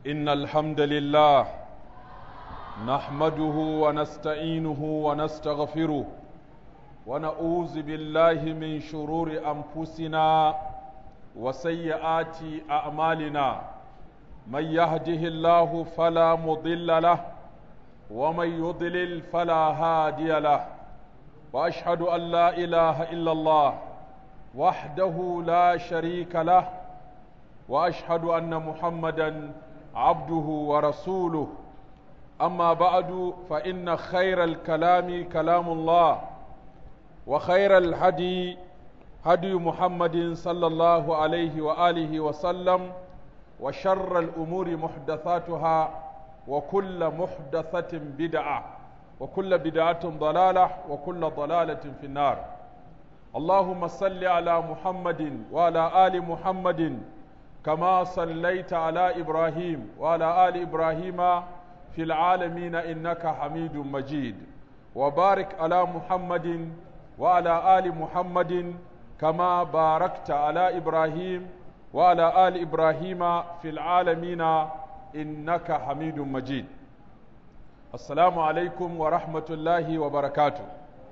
إن الحمد لله نحمده ونستعينه ونستغفره ونعوذ بالله من شرور أنفسنا وسيئات أعمالنا من يهده الله فلا مضل له ومن يضلل فلا هادي له وأشهد أن لا إله إلا الله وحده لا شريك له واشهد ان محمدا عبده ورسوله اما بعد فان خير الكلام كلام الله وخير الهدي هدي محمد صلى الله عليه واله وسلم وشر الامور محدثاتها وكل محدثه بدعه وكل بدعه ضلاله وكل ضلاله في النار اللهم صل على محمد وعلى ال محمد كما صليت على ابراهيم وعلى ال ابراهيم في العالمين انك حميد مجيد وبارك على محمد وعلى ال محمد كما باركت على ابراهيم وعلى ال ابراهيم في العالمين انك حميد مجيد السلام عليكم ورحمه الله وبركاته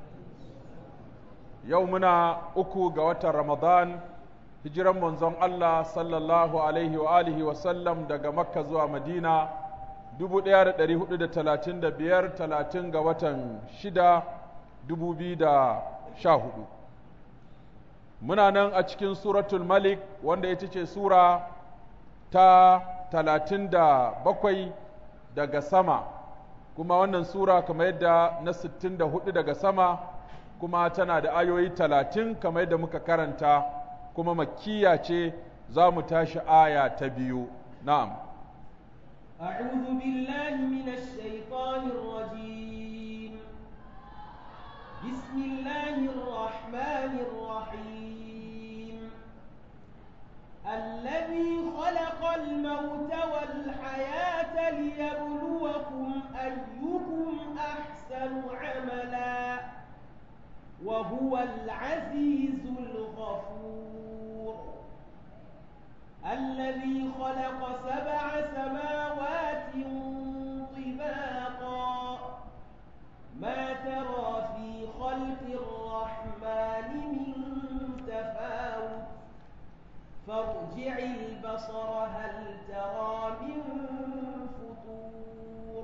يومنا uku ga watan ramadan hijiran manzon Allah sallallahu alaihi wa alihi wa sallam daga Makka zuwa Madina 1435 talatin ga watan shida 2014 muna nan a cikin suratul malik wanda ita ce sura ta talatin da bakwai daga sama kuma wannan sura kamar yadda na sittin da hudu daga sama kuma tana da ayoyi talatin kamar yadda muka karanta kuma makkiya ce za mu tashi aya ta biyu na'am أعوذ بالله من الشيطان الرجيم بسم الله الرحمن الرحيم الذي خلق الموت والحياة ليبلوكم أيكم أحسن عملا وهو العزيز الغفور الذي خلق سبع سماوات طباقا ما ترى في خلق الرحمن من تفاوت فارجع البصر هل ترى من فطور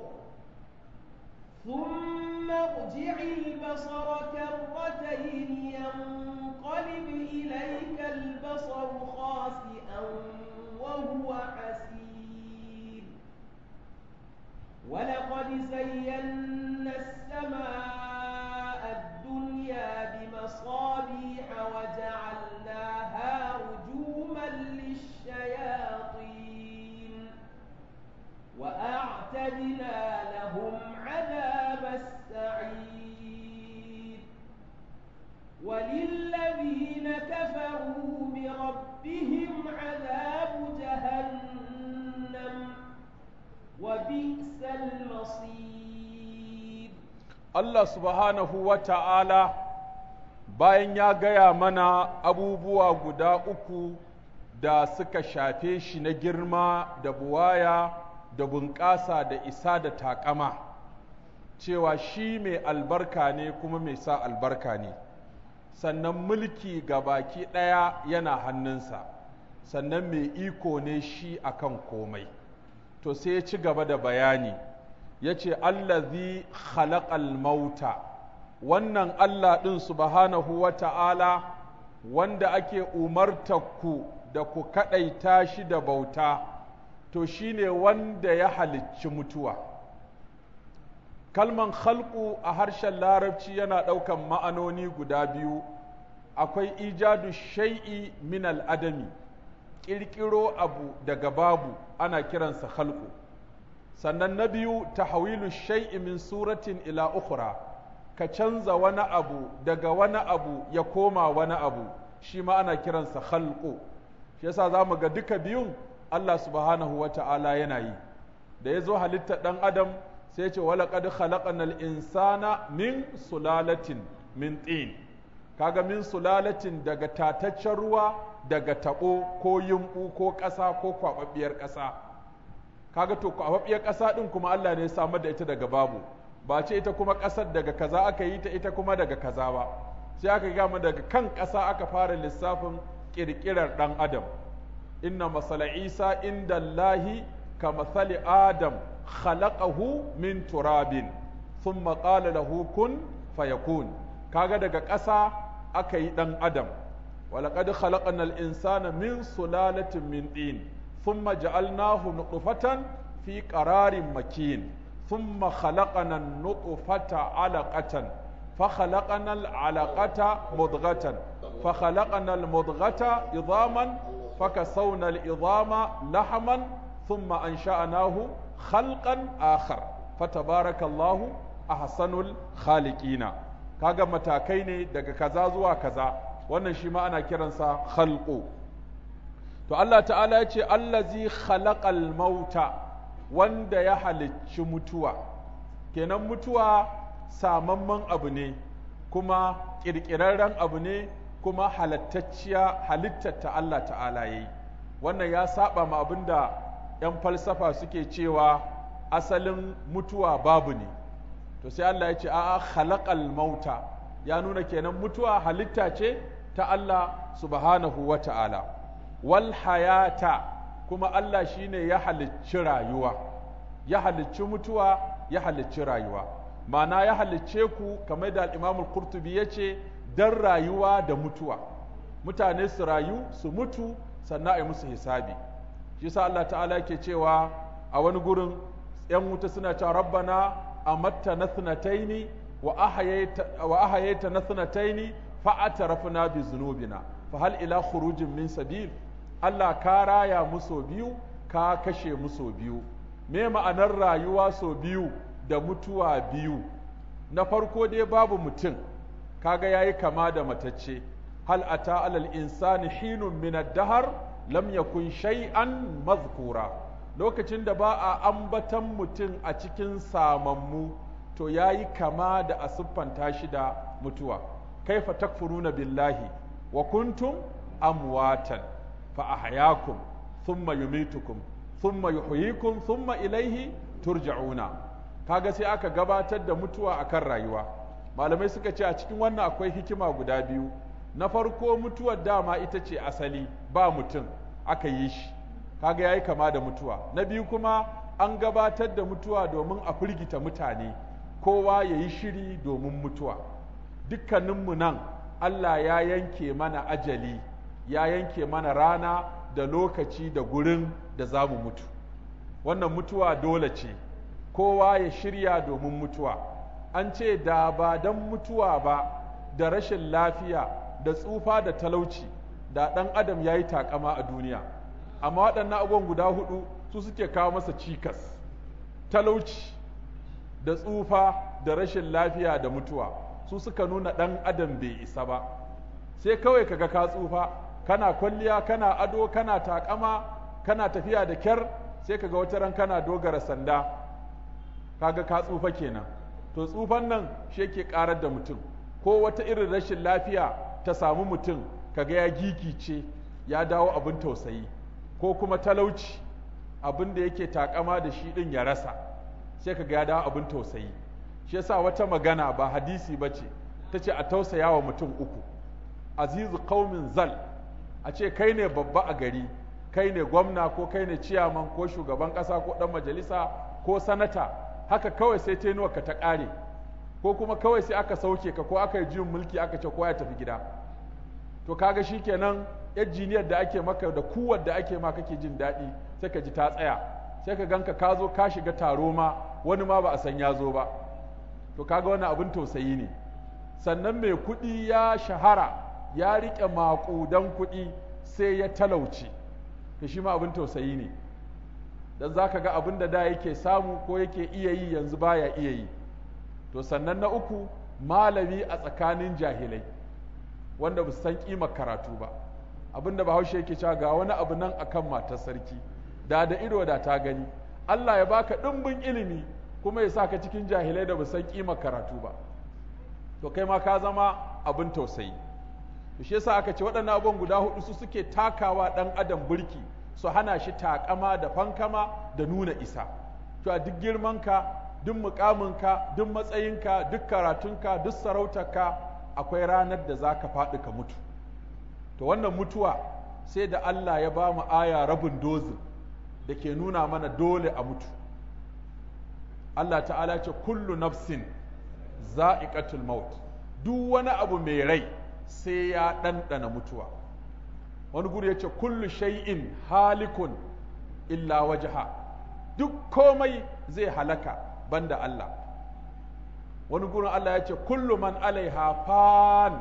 ثم ارجع البصر كرتين ينقلب إليك البصر خاسئا وهو حسير ولقد زينا السماء الدنيا بمصابيح وجعلناها رجوما للشياطين وأعتدنا لهم عذاب السعير وللذين كفروا بربهم عذاب جهنم وبئس المصير Allah subhanahu wa ta'ala bayan ya gaya mana abubuwa guda uku da suka shafe shi na girma da buwaya da bunƙasa da isa da taƙama cewa shi mai albarka ne kuma mai sa albarka ne sannan mulki ga baki ɗaya yana hannunsa sannan mai iko ne shi akan komai to sai ya ci gaba da bayani ya ce allazi khalaqal mauta wannan Allah ɗin subhanahu wa ta'ala wanda ake umarta ku da ku kaɗaita shi da bauta to shine wanda ya halicci mutuwa kalman khalqu a harshen larabci yana ɗaukan ma'anoni guda biyu akwai ijadu shai'i min al'adami ƙirƙiro abu daga babu ana kiransa khalqu sannan na biyu tahawilu shai'i min suratin ila ukhra ka canza wani abu daga wani abu ya koma wani abu shi ma ana kiransa khalqu shi yasa za mu ga duka biyun Allah subhanahu wa ta'ala yana yi da ya zo halittar ɗan adam sai ce wala qad khalaqnal insana min sulalatin min tin kaga min sulalatin daga tataccen ruwa daga taɓo ko yumɓu ko ƙasa ko kwaɓaɓɓiyar ƙasa kaga to kwafaffiyar ƙasa ɗin kuma Allah ne ya samar da ita daga babu ba ce ita kuma ƙasar daga kaza aka yi ta ita kuma daga kaza ba sai aka gama daga kan ƙasa aka fara lissafin ƙirƙirar ɗan adam inna masala isa inda Allahi ka masali adam khalaqahu min turabin thumma qala lahu kun fayakun kaga daga ƙasa aka yi ɗan adam ولقد خلقنا الإنسان من سلالة من طين ثم جعلناه نطفة في قرار مكين ثم خلقنا النطفة علقة فخلقنا العلقة مضغة فخلقنا المضغة عظاما فكسونا العظام لحما ثم أنشأناه خلقا آخر فتبارك الله أحسن الخالقين kaga matakai ne daga kaza zuwa kaza wannan shi ma ana kiransa khalqu to Allah ta'ala ya ce allazi khalaqal mauta wanda ya halicci mutuwa kenan mutuwa samamman abu ne kuma ƙirƙirarren abu ne kuma halattacciya halittar ta Allah ta'ala yayi wannan ya saba ma abinda 'yan falsafa suke cewa asalin mutuwa babu ne to sai Allah ya ce a'a khalaqal mauta ya nuna kenan mutuwa halitta ce ta Allah subhanahu wa ta'ala wal hayata kuma Allah shine ya halicci rayuwa ya halicci mutuwa ya halicci rayuwa ma'ana ya halicce ku kamar da al-Imam al-Qurtubi yace dan rayuwa da mutuwa mutane su rayu su mutu sannan a yi musu hisabi shi yasa Allah ta'ala yake cewa a wani gurin yan wuta suna cewa rabbana amatta na thnataini wa ahayayta na thnataini fa atarafna bi zunubina fa hal ila khurujin min sabil Allah ka raya muso biyu ka kashe muso biyu me ma'anar rayuwa so biyu da mutuwa biyu na farko dai babu mutum kaga yayi kama da matacce hal ata alal insani hinun min ad-dahr lam yakun shay'an mazkura lokacin da ba a ambatan mutum a cikin samammu to ya yi kama da a siffanta shi da mutuwa kaifa takfuruna billahi wa kuntum amwatan fa ahyakum thumma yumitukum thumma yuhyikum thumma ilaihi turja'una kaga sai aka gabatar da mutuwa akan rayuwa malamai suka ce a cikin wannan akwai hikima guda biyu na farko mutuwar dama ita ce asali ba mutum aka yi shi kaga yayi kama da mutuwa na biyu kuma an gabatar da mutuwa domin a firgita mutane kowa ya yi shiri domin mutuwa dukkaninmu nan Allah ya yanke mana ajali ya yanke mana rana da lokaci da gurin da za mu mutu wannan mutuwa dole ce kowa ya shirya domin mutuwa an ce da ba don mutuwa ba da rashin lafiya da tsufa da talauci da ɗan adam ya yi takama a duniya amma waɗannan abubuwan guda hudu su suke kawo masa cikas talauci da tsufa da rashin lafiya da mutuwa su suka nuna ɗan adam bai isa ba sai kawai kaga ka tsufa kana kwalliya kana ado kana takama kana tafiya da kyar sai kaga wata ran kana dogara sanda kaga ka tsufa kenan to tsufan nan shi yake karar da mutum ko wata irin rashin lafiya ta samu mutum kaga ya gigice ya dawo abin tausayi ko kuma talauci abin da yake takama da shi din ya rasa sai kaga ya dawo abin tausayi shi yasa wata magana ba hadisi ba ce ta ce a tausaya wa mutum uku azizu qaumin zal a ce kai ne babba a gari kai ne gwamna ko kai ne ciyaman ko shugaban ƙasa ko ɗan majalisa ko sanata haka kawai sai ka ta ƙare ko kuma kawai sai aka sauke ka ko aka yi juyin mulki aka ce kowa ya tafi gida to kaga shikenan yar jiniyar da ake maka da kuwar da ake ma kake jin daɗi sai ka ji ta tsaya sai ka ganka ka zo ka shiga taro ma wani ma ba a san ya zo ba to kaga wani abin tausayi ne sannan mai kuɗi ya shahara ya riƙe maƙudan kuɗi sai ya talauci to shi ma abin tausayi ne dan za ka ga abin da da yake samu ko yake iya yi yanzu baya iya yi to sannan na uku malami a tsakanin jahilai wanda ba su san ƙimar karatu ba abin da bahaushe yake cewa ga wani abu nan akan matar sarki da da ido da ta gani Allah ya baka ɗimbin ilimi kuma ya sa ka cikin jahilai da ba san ƙimar karatu ba to kai ma ka zama abin tausayi to shi yasa aka ce waɗannan abubuwan guda hudu su suke takawa ɗan adam burki su hana shi takama da fankama da nuna isa to a duk girmanka duk mukaminka duk matsayinka duk karatunka duk sarautarka akwai ranar da za ka faɗi ka mutu to wannan mutuwa sai da Allah ya ba mu aya rabin dozin da ke nuna mana dole a mutu Allah ta'ala ce kullu nafsin za'iqatul maut duk wani abu mai rai sai ya ɗanɗana mutuwa wani guri ya ce kullu shay'in halikun illa wajha duk komai zai halaka banda Allah wani gurin Allah ya ce kullu man alaiha fan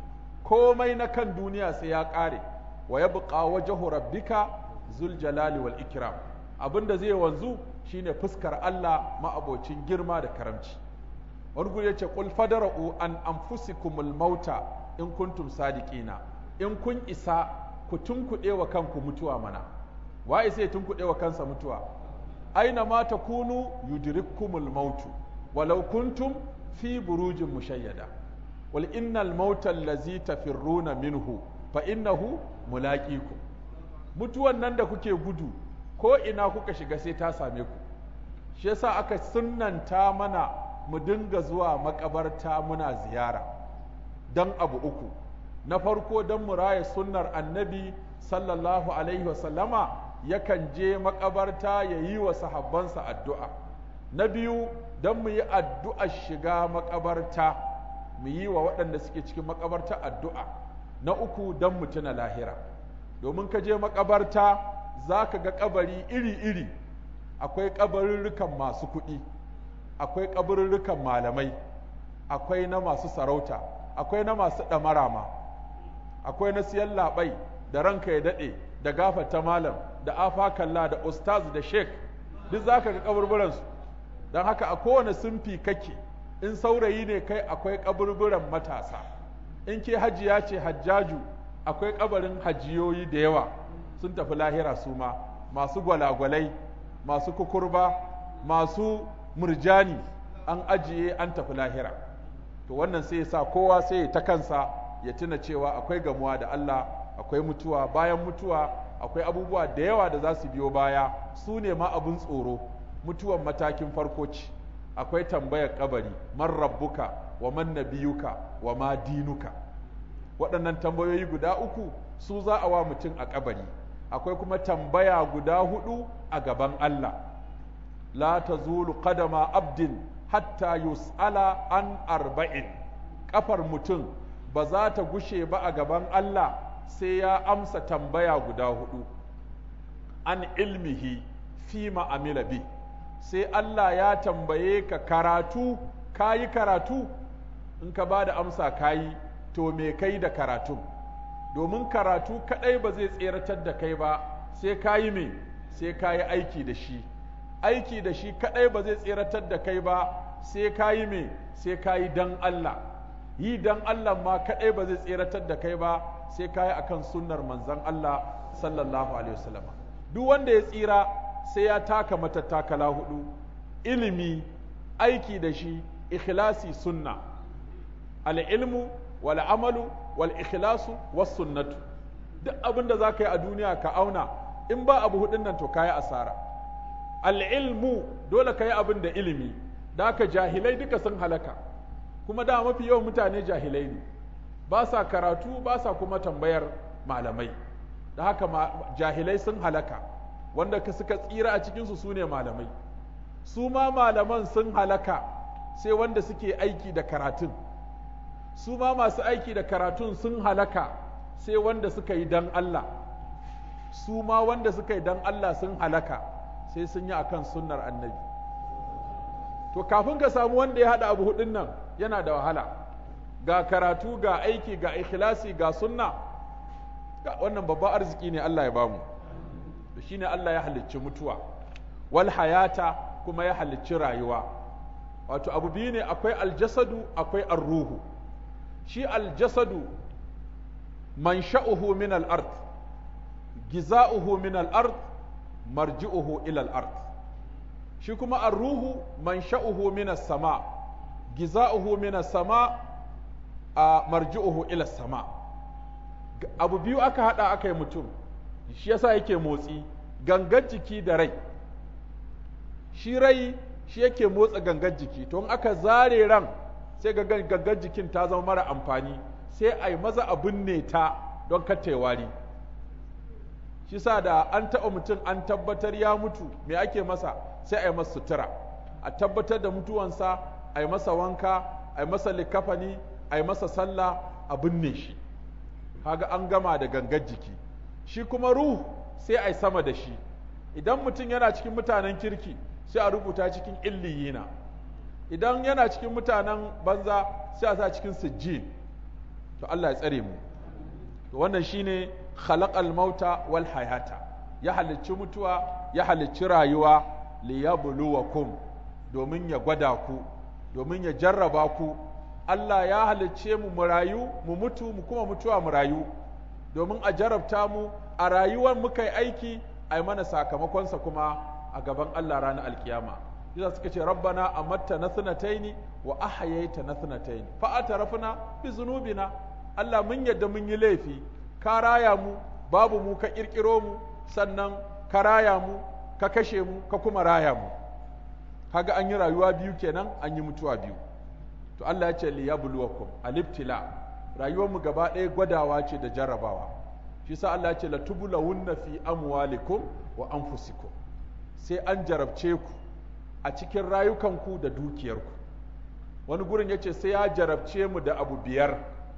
komai na kan duniya sai ya ƙare wa yabqa wajhu rabbika zul jalali wal ikram abinda zai wanzu shine fuskar Allah ma'abocin girma da karamci wani guri ya ce qul fadara'u an anfusikumul mauta in kuntum sadiqina in kun isa ku tunkuɗe wa kanku mutuwa mana wa isa ya tunkuɗe wa kansa mutuwa aina ma takunu yudrikkumul mautu walau kuntum fi burujin mushayyada wal innal mauta allazi tafirruna minhu fa innahu mulaqikum mutuwan nan da kuke gudu ko ina kuka shiga sai ta same ku shi yasa aka sunnanta mana mu dinga zuwa makabarta muna ziyara dan abu uku na farko dan mu raya sunnar annabi sallallahu alaihi wasallama yakan je makabarta ya yi wa sahabbansa addu'a na biyu don mu yi addu'a shiga makabarta mu yi wa waɗanda suke cikin makabarta addu'a na uku don mu tuna lahira domin ka je makabarta za ka ga kabari iri-iri akwai kabarurrukan masu kuɗi akwai kabarurrukan malamai akwai na masu sarauta akwai na masu ɗamara ma akwai na siyan labai da ranka ya daɗe da gafata malam da afakalla da ustaz da sheik duk za ka ga kaburburansu don haka a kowane sunfi kake in saurayi ne kai akwai kaburburan matasa in ke hajiya ce hajjaju akwai kabarin hajiyoyi da yawa sun tafi lahira su ma masu gwalagwalai masu kukurba masu murjani an ajiye an tafi lahira to wannan sai ya sa kowa sai ya ta kansa ya tuna cewa akwai gamuwa da Allah akwai mutuwa bayan mutuwa akwai abubuwa da yawa da za su biyo baya su ne ma abin tsoro mutuwan matakin farko ce akwai tambayar kabari man rabbuka wa man nabiyuka wa ma dinuka waɗannan tambayoyi guda uku su za a wa mutum a kabari akwai kuma tambaya guda hudu a gaban Allah la tazulu qadama abdin hatta yus'ala an arba'in kafar mutum ba za ta gushe ba a gaban Allah sai ya amsa tambaya guda hudu an ilmihi fi ma'amila bi sai Allah ya tambaye ka karatu kayi karatu in ka ba da amsa kayi to me kai da karatu domin karatu kadai ba zai tseratar da kai ba sai kayi me sai kayi aiki da shi aiki da shi kadai ba zai tseratar da kai ba sai kayi me sai kayi dan Allah yi dan Allah ma kadai ba zai tseratar da kai ba sai kayi akan sunnar manzon Allah sallallahu alaihi wasallam duk wanda ya tsira sai ya taka matattakala hudu ilimi aiki da shi ikhlasi sunna al-ilmu wal amalu wal ikhlasu was sunnatu duk abin da zaka yi a duniya ka auna in ba abu hudun nan to kayi asara al-ilmu dole ka yi abin da ilimi da haka jahilai duka sun halaka kuma da mafi yawan mutane jahilai ne ba sa karatu ba sa kuma tambayar malamai da haka jahilai sun halaka wanda ka suka tsira a cikinsu su ne malamai su ma malaman sun halaka sai wanda suke aiki da karatun su ma masu aiki da karatun sun halaka sai wanda suka yi dan Allah su ma wanda suka yi dan Allah sun halaka sai sun yi akan sunnar annabi to kafin ka samu wanda ya haɗa abu hudun nan yana da wahala ga karatu ga aiki ga ikhlasi ga sunna wannan babban arziki ne Allah ya bamu da shine Allah ya halicci mutuwa wal hayata kuma ya halicci rayuwa wato abu biyu ne akwai aljasadu akwai arruhu shi aljasadu mansha'uhu min al-ard giza'uhu min al-ard marji'uhu ila al-ard shi kuma arruhu mansha'uhu min as-sama giza'uhu min as-sama marji'uhu ila as-sama abu biyu aka hada aka yi mutum shi yasa yake motsi gangan jiki da rai shi rai shi yake motsa gangan jiki to in aka zare ran sai ga gangan jikin ta zama mara amfani sai a yi maza a binne ta don kata wari shi sa da an taɓa mutum an tabbatar ya mutu me ake masa sai a yi masa sutura a tabbatar da mutuwansa a yi masa wanka a yi masa likafani a yi masa sallah a binne shi kaga an gama da gangan jiki shi kuma ruhu sai a yi sama da shi idan mutum yana cikin mutanen kirki sai a rubuta cikin illiyina idan yana cikin mutanen banza sai a sa cikin sijjin to Allah ya tsare mu to wannan shine khalaqal mauta wal hayata ya halicci mutuwa ya halicci rayuwa liyabluwakum domin ya gwada ku domin ya jarraba ku Allah ya halicce mu mu rayu mu mutu mu kuma mutuwa mu rayu domin a jarabta mu a rayuwar muka yi aiki a yi mana sakamakonsa kuma a gaban Allah ranar alkiyama Yasa suka ce rabbana amatta na sunataini wa ahayaita na sunataini fa atarafna bi zunubina Allah mun yadda mun yi laifi ka raya mu babu mu ka kirkiro mu sannan ka raya mu ka kashe mu ka kuma raya mu kaga an yi rayuwa biyu kenan an yi mutuwa biyu to Allah ya ce li yabluwakum alibtila rayuwar mu gaba ɗaya gwadawa ce da jarrabawa shi sa Allah ya ce latubulawunna fi amwalikum wa anfusikum sai an jarabce ku a cikin rayukanku da dukiyarku wani gurin ya ce sai ya jarabce mu da abu biyar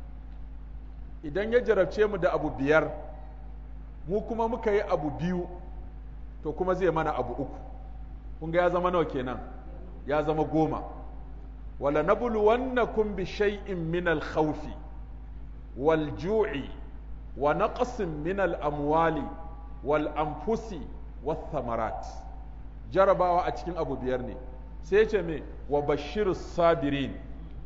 idan ya jarabce mu da abu biyar mu kuma muka yi abu biyu to kuma zai mana abu uku kun ga ya zama nawa kenan ya zama goma wala nabluwannakum bi shay'in min al-khawfi wal ju'i wa naqsin min al-amwali wal anfusi wath thamarat jarabawa a cikin abu biyar ne sai ce me wa bashirus sabirin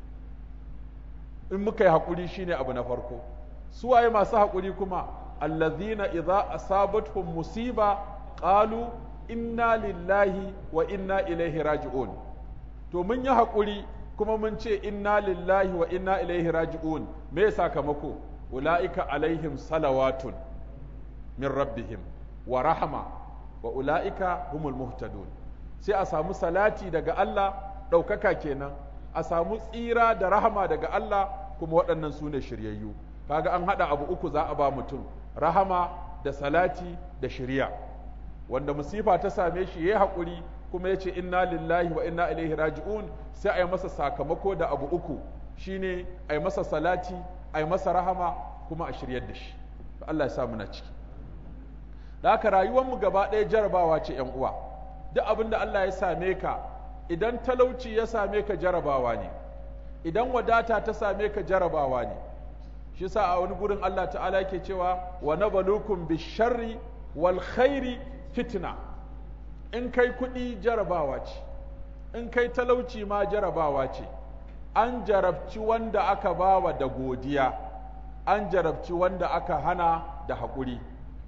in muka yi haƙuri shine abu na farko su waye masu haƙuri kuma allazina idza asabatuhum musiba qalu inna lillahi wa inna ilaihi raji'un to mun yi haƙuri kuma mun ce inna lillahi wa inna ilaihi raji'un me sakamako ula'ika alaihim salawatun min rabbihim wa rahama wa ula'ika humul muhtadun sai a samu salati daga Allah ɗaukaka kenan a samu tsira da rahama daga Allah kuma waɗannan su ne shiryayyu kaga an haɗa abu uku za a ba mutum rahama da salati da shirya wanda musifa ta same shi ya haƙuri kuma ya ce inna lillahi wa inna ilaihi raji'un sai a yi masa sakamako da abu uku shine a yi masa salati a yi masa rahama kuma a shiryar da shi Allah ya sa muna ciki da haka rayuwarmu gaba ɗaya jarabawa ce ‘yan uwa duk abin da Allah ya same ka idan talauci ya same ka jarabawa ne idan wadata ta same ka jarabawa ne shi sa a wani gurin Allah ta'ala yake cewa wa nabalukum bisharri wal khairi fitna in kai kuɗi jarabawa ce in kai talauci ma jarabawa ce an jarabci wanda aka bawa da godiya an jarabci wanda aka hana da haƙuri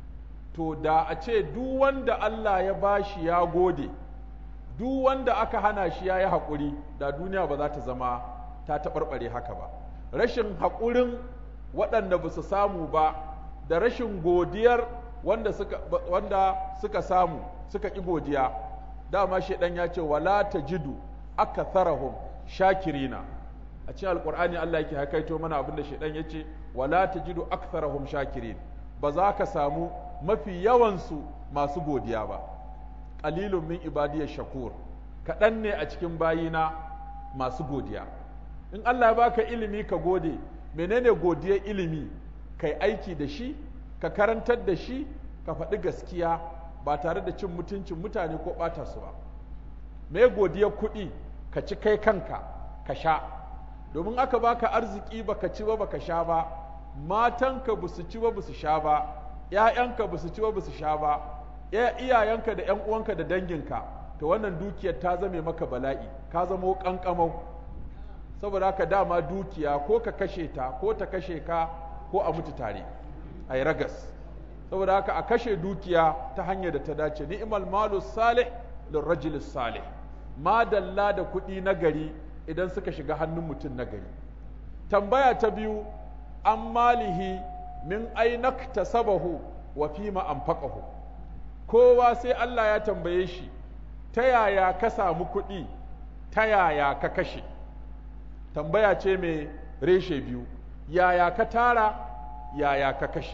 to da a ce duk wanda Allah ya bashi ya gode duk wanda aka hana shi ya yi haƙuri da duniya ba za ta zama ta taɓarɓare haka ba rashin haƙurin waɗanda ba su samu ba da rashin godiyar wanda suka, wanda suka samu suka ƙi godiya dama shaidan ya ce wala ta jidu aka tharahum shakirina a cikin alƙur'ani Allah yake hakaito mana abin da shaidan ya ce wala ta jidu aktharahum shakirin ba za ka samu mafi yawansu masu godiya ba qalilun min ibadiyar shakur kaɗan ne a cikin bayina masu godiya in Allah ya baka ilimi ka gode menene godiyar ilimi kai aiki da shi ka karantar da shi ka faɗi gaskiya ba tare da cin mutuncin mutane ko ɓata su ba me godiyar kuɗi ka ci kai kanka ka sha domin aka baka arziki baka ci ba baka sha ba matanka ba su ci ba ba su sha ba ‘ya'yanka ba su ci ba ba su sha ba iyayenka da ‘yan uwanka da danginka to wannan dukiyar ta zame maka bala'i ka zamo ƙanƙamau saboda haka dama dukiya ko ka kashe ta ko ta kashe ka ko a mutu tare a yi ragas saboda haka a kashe dukiya ta hanyar da ta dace ni'mal malu salih lirrajul salih madalla da kuɗi na gari idan suka shiga hannun mutum na gari tambaya ta biyu an malihi min ainak tasabahu wa fima anfaqahu kowa sai Allah ya tambaye shi ta yaya ka samu kuɗi ta yaya ka kashe tambaya ce mai reshe biyu yaya ka tara yaya ka kashe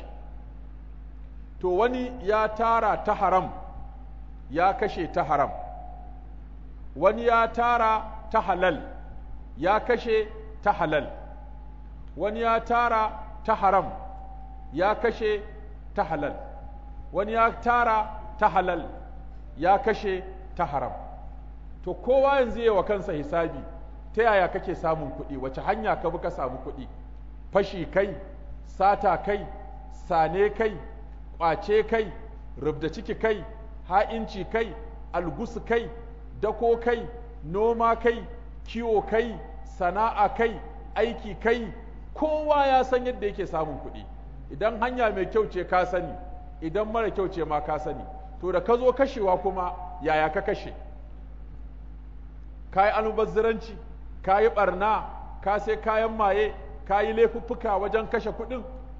to wani ya tara ta haram ya kashe ta haram wani ya tara ta halal ya kashe ta halal wani ya tara ta haram ya kashe ta halal wani ya tara ta halal ya kashe ta haram to kowa yanzu yi wa kansa hisabi ta yaya kake samun kuɗi wace hanya ka bi ka samu kuɗi fashi kai sata kai sane kai ƙwace kai rubda ciki kai ha'inci kai algusu kai dako kai noma kai kiwo kai sana'a kai aiki kai kowa ya san yadda yake samun kuɗi idan hanya mai kyau ce ka sani idan mara kyau ce ma ka sani to da ka zo kashewa kuma yaya ka kashe ka yi almubazziranci ka yi ɓarna ka sai kayan maye ka yi laifuffuka wajen kashe kuɗin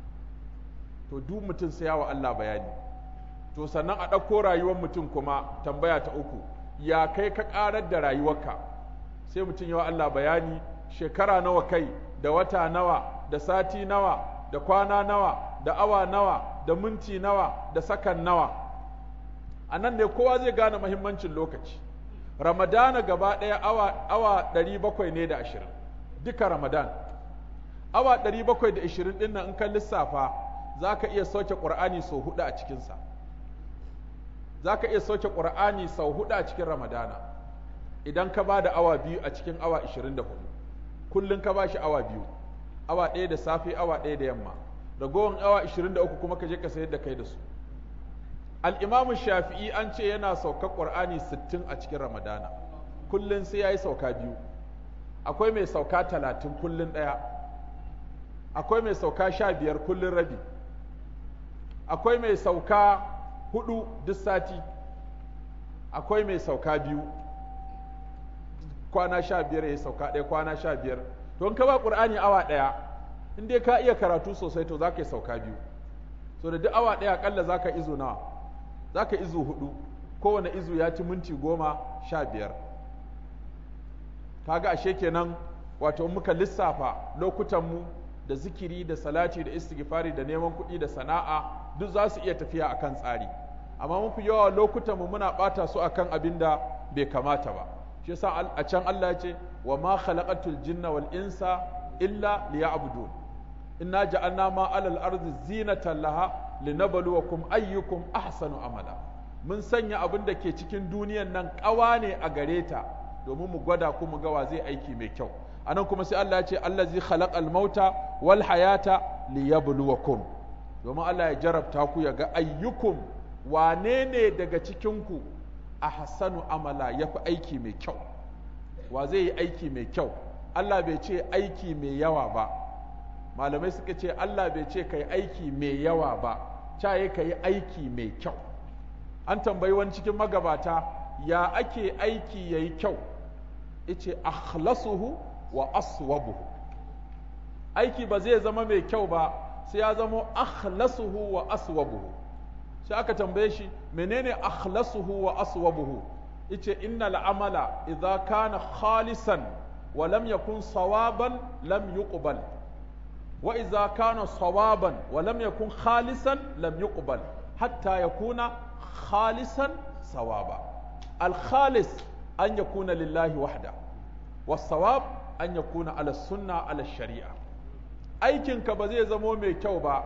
to duk mutum sai yawa Allah bayani to sannan a ɗauko rayuwar mutum kuma tambaya ta uku ya kai ka ƙarar da rayuwarka sai mutum yawa Allah bayani shekara nawa kai da wata nawa da sati nawa da kwana nawa da awa nawa da minti nawa da sakan nawa a nan ne kowa zai gane mahimmancin lokaci ramadana gaba ɗaya awa, awa 700 ne da ashirin duka ramadan awa 720 ɗin nan in ka lissafa za ka iya sauke ƙur'ani sau hudu a cikinsa za ka iya sauke ƙur'ani sau hudu a cikin ramadana idan ka ba da awa biyu a cikin awa 24 kullum ka ba shi awa biyu awa ɗaya da safe awa ɗaya da yamma ragowar awa 23 kuma ka je ka sayar da kai da su al'imamu shafi'i an ce yana saukar ƙur'ani 60 a cikin ramadana kullum sai ya yi sauka biyu akwai mai sauka 30 kullum ɗaya akwai mai sauka 15 kullum rabi akwai mai sauka hudu duk sati akwai mai sauka biyu kwana sha biyar ya sauka ɗaya kwana sha biyar to in ka ba ƙur'ani awa ɗaya in dai ka iya karatu sosai to za ka yi sauka biyu so da duk awa ɗaya aƙalla za ka izu nawa za ka izu hudu kowane izu ya ci minti goma sha biyar kaga ashe kenan wato muka lissafa lokutanmu da zikiri da salati da istighfari da neman kuɗi da sana'a duk za su iya tafiya akan tsari amma mafi yawa lokutanmu muna ɓata su akan abin da bai kamata ba shi yasa a can Allah ya ce wa ma khalaqatul jinna wal insa illa liya'budun inna ja'alna ma alal ardi zinatan laha linabluwakum ayyukum ahsanu amala mun sanya abin da ke cikin duniyan nan ƙawa ne a gare ta domin mu gwada ku mu ga wa zai aiki mai kyau anan kuma sai Allah ya ce allazi khalaqal mauta wal hayata liyabluwakum domin Allah ya jarabta ku ya ga ayyukum wane ne daga cikin ku ahsanu amala yafi aiki mai kyau wa zai yi aiki mai kyau Allah bai ce aiki mai yawa ba malamai suka ce Allah bai ce kai aiki mai yawa ba caye kai aiki mai kyau an tambayi wani cikin magabata ya ake aiki yayi kyau ice akhlasuhu wa aswabuhu aiki ba zai zama mai kyau ba sai ya zama akhlasuhu wa aswabuhu sai aka tambaye shi menene akhlasuhu wa aswabuhu ice innal amala idza kana khalisan wa lam yakun sawaban lam yuqbal wa idza kana sawaban wa lam yakun khalisan lam yuqbal hatta yakuna khalisan sawaba al khalis an yakuna lillahi wahda was sawab an yakuna ala sunna ala shari'a aikinka ba zai zamo mai kyau ba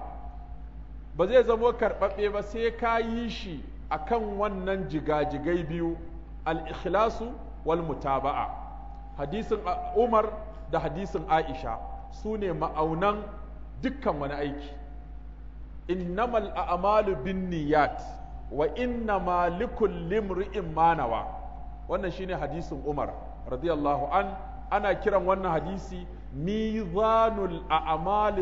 ba zai zamo karɓaɓɓe ba sai ka yi shi akan wannan jigajigai biyu al-ikhlasu wal mutaba'a hadisin Umar da hadisin Aisha su ne ma'aunan dukkan wani aiki innamal a'malu binniyat wa innama likulli imri'in ma nawa wannan shine hadisin Umar radiyallahu an ana kiran wannan hadisi mizanul a'mali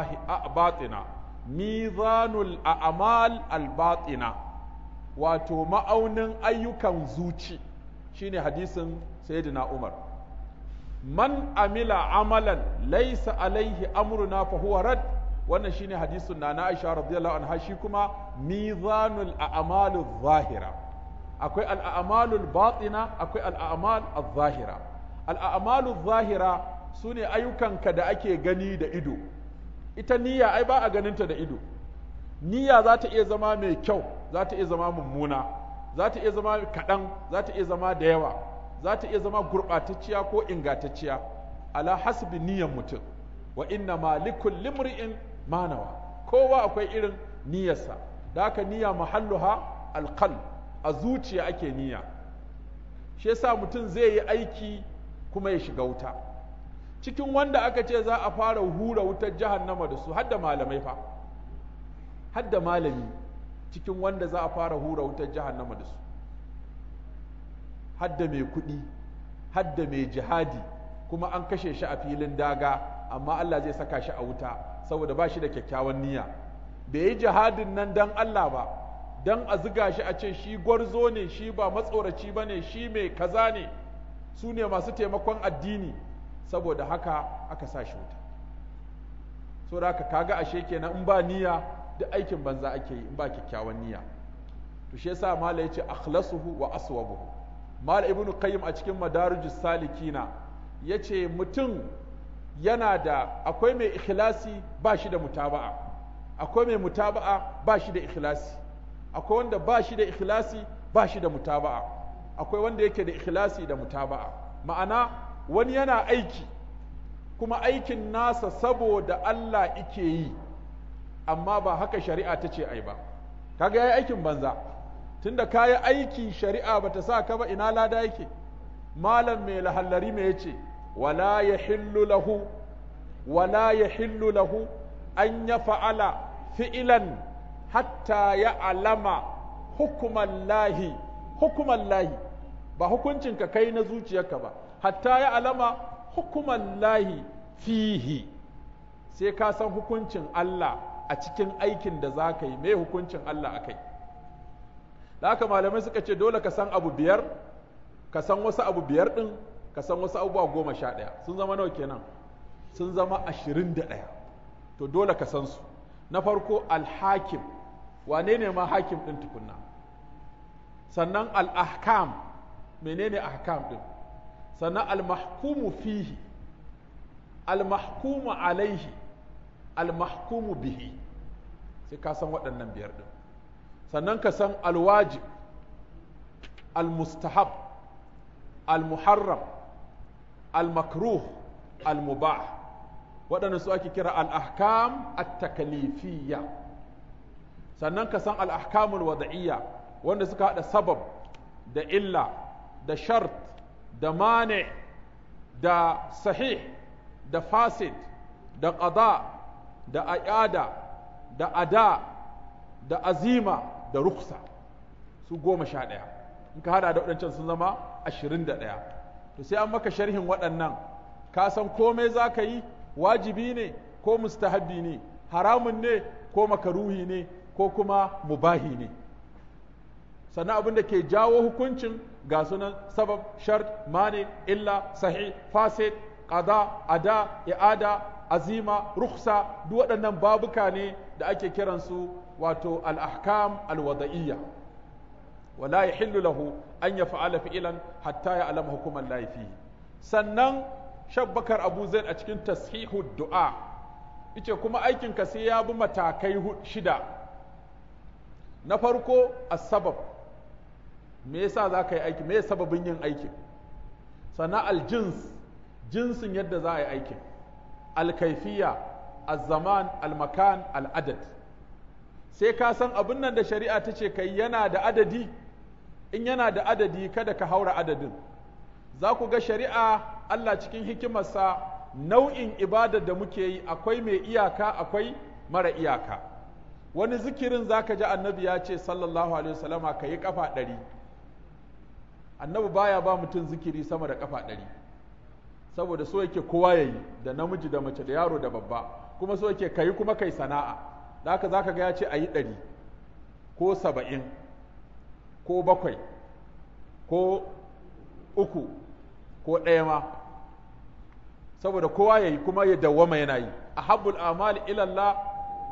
batina mizanul a'mal al-batina wato ma'aunin ayyukan zuci shine hadisin sayyidina Umar man amila amalan laysa alaihi amruna fa huwa rad wannan shine hadisin na na Aisha radiyallahu anha shi kuma mizanul a'malul zahira akwai al'amalul batina akwai al'amal al-zahira al'amalul zahira sune ayyukanka da ake gani da ido ita niyya ai ba a ganinta da ido niyya za ta iya zama mai kyau za ta iya zama mummuna za ta iya zama kaɗan za ta iya zama da yawa za ta iya zama gurɓatacciya ko ingantacciya ala hasbi niyyar mutum wa inna ma likul limri'in manawa kowa akwai irin niyyarsa da haka niyya mahalluha alqal a zuciya ake niyya shi yasa mutum zai yi aiki kuma ya shiga wuta cikin wanda aka ce za a fara hura wutar jahannama da su hadda malamai fa hadda malami cikin wanda za a fara hura wutar jahannama da su hadda mai kuɗi hadda mai jihadi kuma an kashe shi a filin daga amma Allah zai saka shi a wuta saboda ba shi da kyakkyawan niyya bai yi jihadin nan dan Allah ba dan a ziga shi a ce shi gwarzo ne shi ba matsoraci ba ne shi mai kaza ne su ne masu taimakon addini saboda haka aka sa shi wuta saboda haka kaga ashe kenan in ba niyya duk aikin banza ake yi in ba kyakkyawan niyya to shi yasa mala yace akhlasuhu wa aswabuhu mala ibnu qayyim a cikin madarijus salikina yace mutum yana da akwai mai ikhlasi ba shi da mutaba'a akwai mai mutaba'a ba shi da ikhlasi akwai wanda ba shi da ikhlasi ba shi da mutaba'a akwai wanda yake da ikhlasi da mutaba'a ma'ana wani yana aiki kuma aikin nasa saboda Allah ike yi amma ba haka shari'a ta ce ai ba kaga yayi aikin banza tunda kayi aiki shari'a bata sa ka ba ina lada yake malam mai lahallari me yace wala yahillu lahu wala yahillu lahu an yaf'ala fi'lan hatta ya'lama hukuman lahi hukuman lahi ba hukuncin ka kai na zuciyarka ba hatta ya'lama hukuman lahi fihi sai ka san hukuncin Allah a cikin aikin da za ka yi mai hukuncin Allah a kai da haka malamai suka ce dole ka san abu biyar ka san wasu abu biyar ɗin ka san wasu abubuwa goma sha ɗaya sun zama nawa kenan sun zama ashirin da ɗaya to dole ka san su na farko alhakim wane ne ma hakim ɗin tukunna sannan al'ahkam menene ahkam ɗin sannan almahkumu fihi almahkumu alaihi almahkumu bihi sai ka san waɗannan biyar ɗin sannan ka san alwajib almustahab almuharram almakruh almubah waɗannan su ake kira al'ahkam at-takalifiyya sannan ka san al'ahkamul wada'iyya wanda suka haɗa sabab da illa da shart da mane da sahih da fasid da ƙada da ayada da ada da azima da ruksa su goma sha ɗaya in ka hada da waɗancan sun zama ashirin da ɗaya to sai an maka sharhin waɗannan ka san komai za ka yi wajibi ne ko mustahabbi ne haramun ne ko makaruhi ne ko kuma mubahi ne sannan abin da ke jawo hukuncin ga sunan sabab shart mani illa sahih fasid qada ada i'ada azima rukhsa duk waɗannan babuka ne da ake kiransu wato al-ahkam al-wada'iyya wala yahillu lahu an yaf'ala fi'lan hatta ya'lama hukuman lahi fihi sannan shabbakar abu zaid a cikin tashihu du'a yace kuma aikin ka sai ya bi matakai shida na farko as-sabab me yasa za ka yi aiki me sababin yin aikin sannan aljins jinsin yadda za a yi aikin alkaifiya alzaman almakan al'adad sai ka san abin nan da shari'a ta ce kai yana da adadi in yana da adadi kada ka haura adadin za ku ga shari'a Allah cikin hikimarsa nau'in ibadar da muke yi akwai mai iyaka akwai mara iyaka wani zikirin za ka ji annabi ya ce sallallahu alaihi wasallama ka yi kafa ɗari annabi baya ba mutum zikiri sama da kafa ɗari saboda so yake kowa ya yi da namiji da mace da yaro da babba kuma so yake kayi kuma kai sana'a da haka zaka ga ya ce a yi ɗari ko saba'in ko bakwai ko uku ko ɗaya ma saboda kowa ya yi kuma ya dawwama yana yi a habbul amali ilallah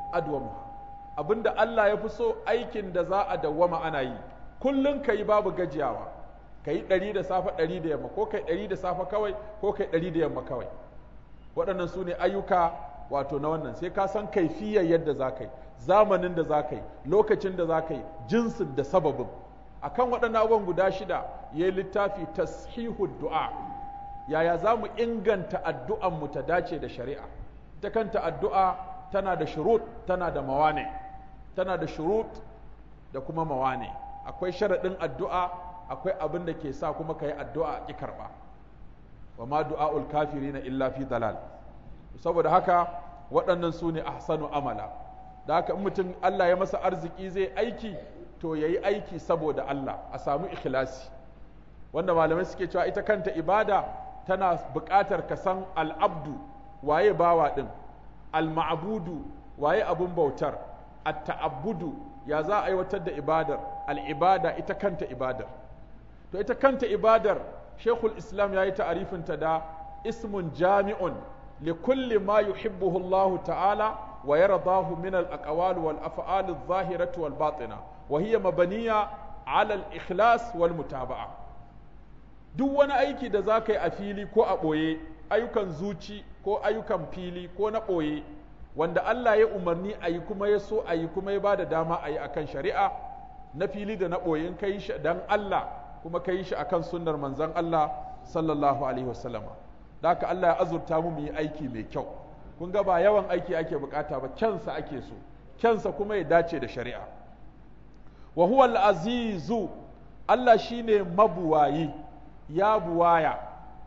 adwamuha abinda Allah ya fi so aikin da za a dawwama ana yi kullum ka yi babu gajiyawa ka yi ɗari da safe ɗari da yamma ko kai ɗari da safe kawai ko kai ɗari da yamma kawai waɗannan su ne ayyuka wato na wannan sai ka san kaifiyar yadda za ka yi zamanin da za ka yi lokacin da za ka yi jinsin da sababin akan waɗannan abubuwan guda shida ya yi littafi tashihu du'a yaya za mu inganta addu'an mu ta dace da shari'a ita kanta addu'a tana da shurut tana da mawane tana da shurut da kuma mawane akwai sharaɗin addu'a akwai abin da ke sa kuma ka yi addu'a a ƙi karɓa wa ma du'a'ul kafiri na illa fi dalal saboda haka waɗannan su ne ahsanu amala da haka in mutum Allah ya masa arziki zai aiki to ya yi aiki saboda Allah a samu ikhlasi wanda malamai suke cewa ita kanta ibada tana buƙatar ka san al'abdu waye bawa ɗin al-ma'budu waye abun bautar at-ta'abbudu ya za a aiwatar da ibadar al-ibada ita kanta ibadar to ita kanta ibadar shekul islam ya yi ta'arifinta da ismun jami'un li kulli ma yuhibbuhu Allah ta'ala wa yardahu min al-aqwal wal af'al adh-dhahirati wal batina wa hiya mabaniya 'ala al-ikhlas wal mutaba'a duk wani aiki da zaka yi a fili ko a boye ayyukan zuci ko ayyukan fili ko na boye wanda Allah ya umarni a yi kuma ya so a yi kuma ya ba da dama a yi akan shari'a na fili da na ɓoye in ka yi shi dan Allah kuma ka yi shi akan sunnar manzon Allah sallallahu alaihi wasallama da haka Allah ya azurta mu mu yi aiki mai kyau kun ga ba yawan aiki ake bukata ba kyansa ake so kyansa kuma ya dace da shari'a wa huwa al-azizu Allah shine mabuwayi ya buwaya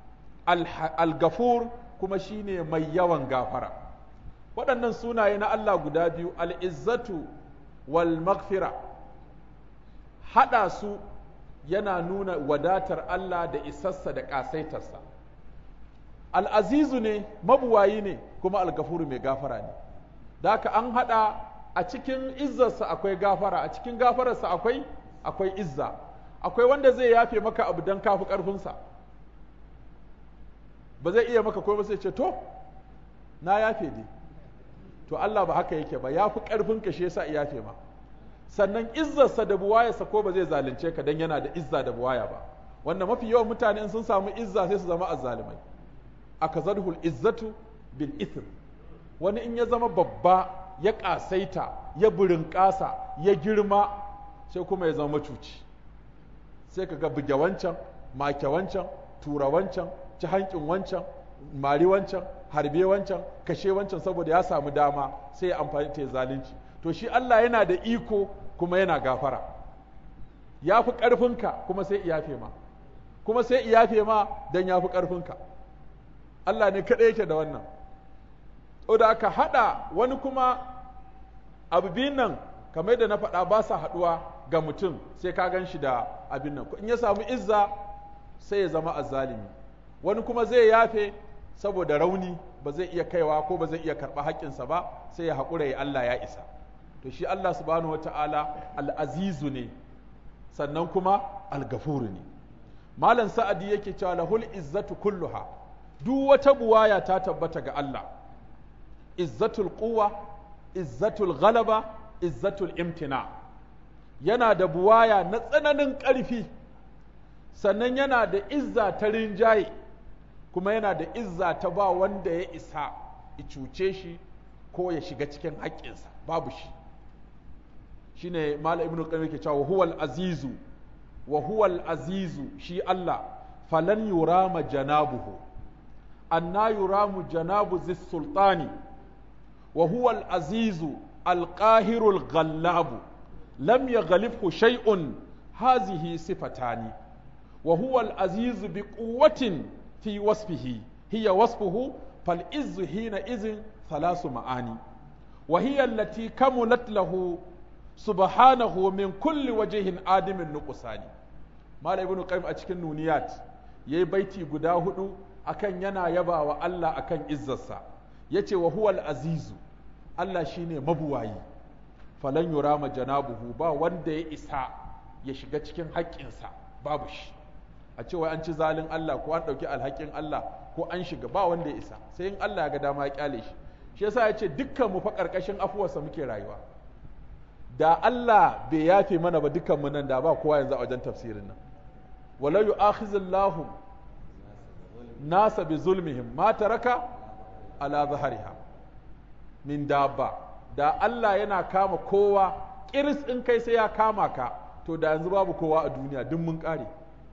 al-gafur kuma shine mai yawan gafara waɗannan sunaye na Allah guda biyu al-izzatu wal maghfira haɗa su yana nuna wadatar Allah da isassa da ƙasaitarsa al'azizu ne mabuwayi ne kuma algafuru mai gafara ne da haka an haɗa a cikin izzarsa akwai gafara a cikin gafararsa akwai akwai izza akwai wanda zai yafe maka abu don kafi ƙarfinsa ba zai iya maka ko sai ce to na yafe ne to Allah ba haka yake ba ya fi ƙarfinka shi yasa yafe ma sannan izzarsa da buwayarsa ko ba zai zalunce ka dan yana da izza da buwaya ba wanda mafi yawan mutane sun samu izza sai su zama azzalimai akazadhul izzatu bil ithm wani in ya zama babba ya kasaita ya burinƙasa ya girma sai kuma ya zama macuci sai ka ga buge wancan make wancan tura wancan ci hankin wancan mari wancan harbe wancan kashe wancan saboda ya samu dama sai ya amfani ta zalunci to shi Allah yana da iko kuma yana gafara ya fi ƙarfinka kuma sai iyafe ma kuma sai iyafe ma don ya fi ƙarfinka Allah ne kaɗai yake da wannan da aka haɗa wani kuma abu biyun nan kamar da na faɗa ba sa haɗuwa ga mutum sai ka gan shi da abin nan in ya samu izza sai ya zama azzalimi wani kuma zai yafe saboda rauni ba zai iya kaiwa ko ba zai iya karɓa haƙƙinsa ba sai ya haƙura ya Allah ya isa to shi Allah subhanahu wata'ala al'azizu ne sannan kuma al-gafuru ne malam sa'adi yake cewa lahul izzatu kulluha duk wata buwaya ta tabbata ga Allah izzatul quwwa izzatul ghalaba izzatul imtina yana da buwaya na tsananin ƙarfi sannan yana da izza ta rinjaye kuma yana da izza ta ba wanda ya isa ya cuce shi ko ya shiga cikin haƙƙinsa babu shi shine malam ibnu qayyim yake cewa huwal azizu wa huwal azizu shi Allah falan yurama janabuhu anna yuramu janabu zis sultani wa huwal azizu alqahirul ghallabu lam yaghlibhu shay'un hazihi sifatani wa huwal azizu biquwwatin fi wasfihi hiya wasfuhu fal izzu hina izin thalasu ma'ani وهي التي كملت له subhanahu min kulli wajihin adimin nuqsani Malam Ibn Qayyim a cikin Nuniyat yayi baiti guda hudu akan yana yaba wa Allah akan izzarsa yace wa huwal azizu Allah shine mabuwayi falan yurama janabuhu ba wanda ya isa ya shiga cikin haƙƙinsa babu shi a cewa an ci zalin Allah ko an ɗauki alhakin Allah ko an shiga ba wanda ya isa sai in Allah ya ga dama ya kyale shi shi yasa ya ce dukkan mu fa ƙarƙashin afuwarsa muke rayuwa da Allah bai yafe mana ba dukkan mu nan da ba kowa yanzu a wajen tafsirin nan wala yu'akhizullahu nasa bi zulmihim ma taraka ala zahariha min dabba da Allah yana kama kowa kiris in kai sai ya kama ka to da yanzu babu kowa a duniya duk mun kare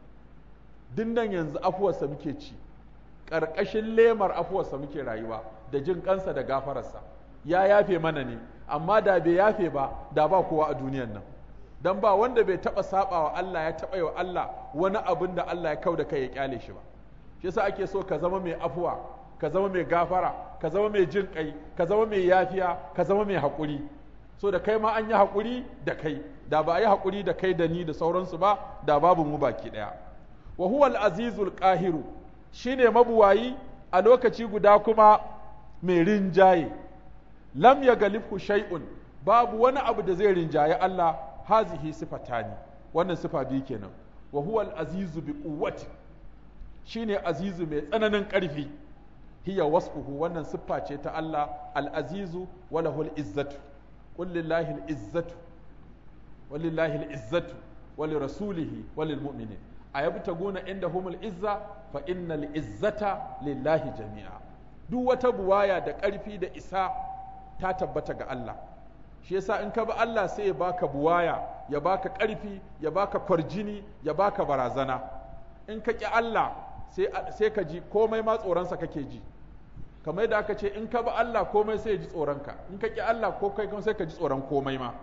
din nan yanzu afuwarsa muke ci ƙarƙashin lemar afuwarsa muke rayuwa da jin kansa da gafararsa ya yafe mana ne amma da bai yafe ba da ba kowa a duniyan nan dan ba wanda bai taba saba wa Allah ya taba wa Allah wani abin da Allah ya kauda kai ya kyale shi ba shi yasa ake so ka zama mai afuwa ka zama mai gafara ka zama mai jin kai ka zama mai yafiya ka zama mai haƙuri so da kai ma an yi haƙuri da kai da ba a yi haƙuri da kai da ni da sauransu ba da babu mu baki ɗaya wa huwa al-azizul qahiru shine mabuwayi a lokaci guda kuma mai rinjaye lam ya galibhu shay'un babu wani abu da zai rinjaye Allah hazihi sifatani wannan sifa biyu kenan wa huwa al-azizu bi quwwati shine azizu mai tsananin ƙarfi hiya wasfuhu wannan siffa ce ta Allah al-azizu wa lahu al-izzatu qul lillahi al-izzatu walillahi al-izzatu wa li rasulihi wa lil mu'minin ayabtaguna indahum al-izza fa innal izzata lillahi jami'a duk wata buwaya da ƙarfi da isa ta tabbata ga Allah shi yasa in ka bi Allah sai ya baka buwaya ya baka ƙarfi ya baka kwarjini ya baka barazana in ka ƙi Allah sai ka ji komai ma tsoronsa kake ji kamar yadda aka ce in ka bi Allah komai sai ya ji tsoronka in ka ƙi Allah ko kai sai ka ji tsoron komai ma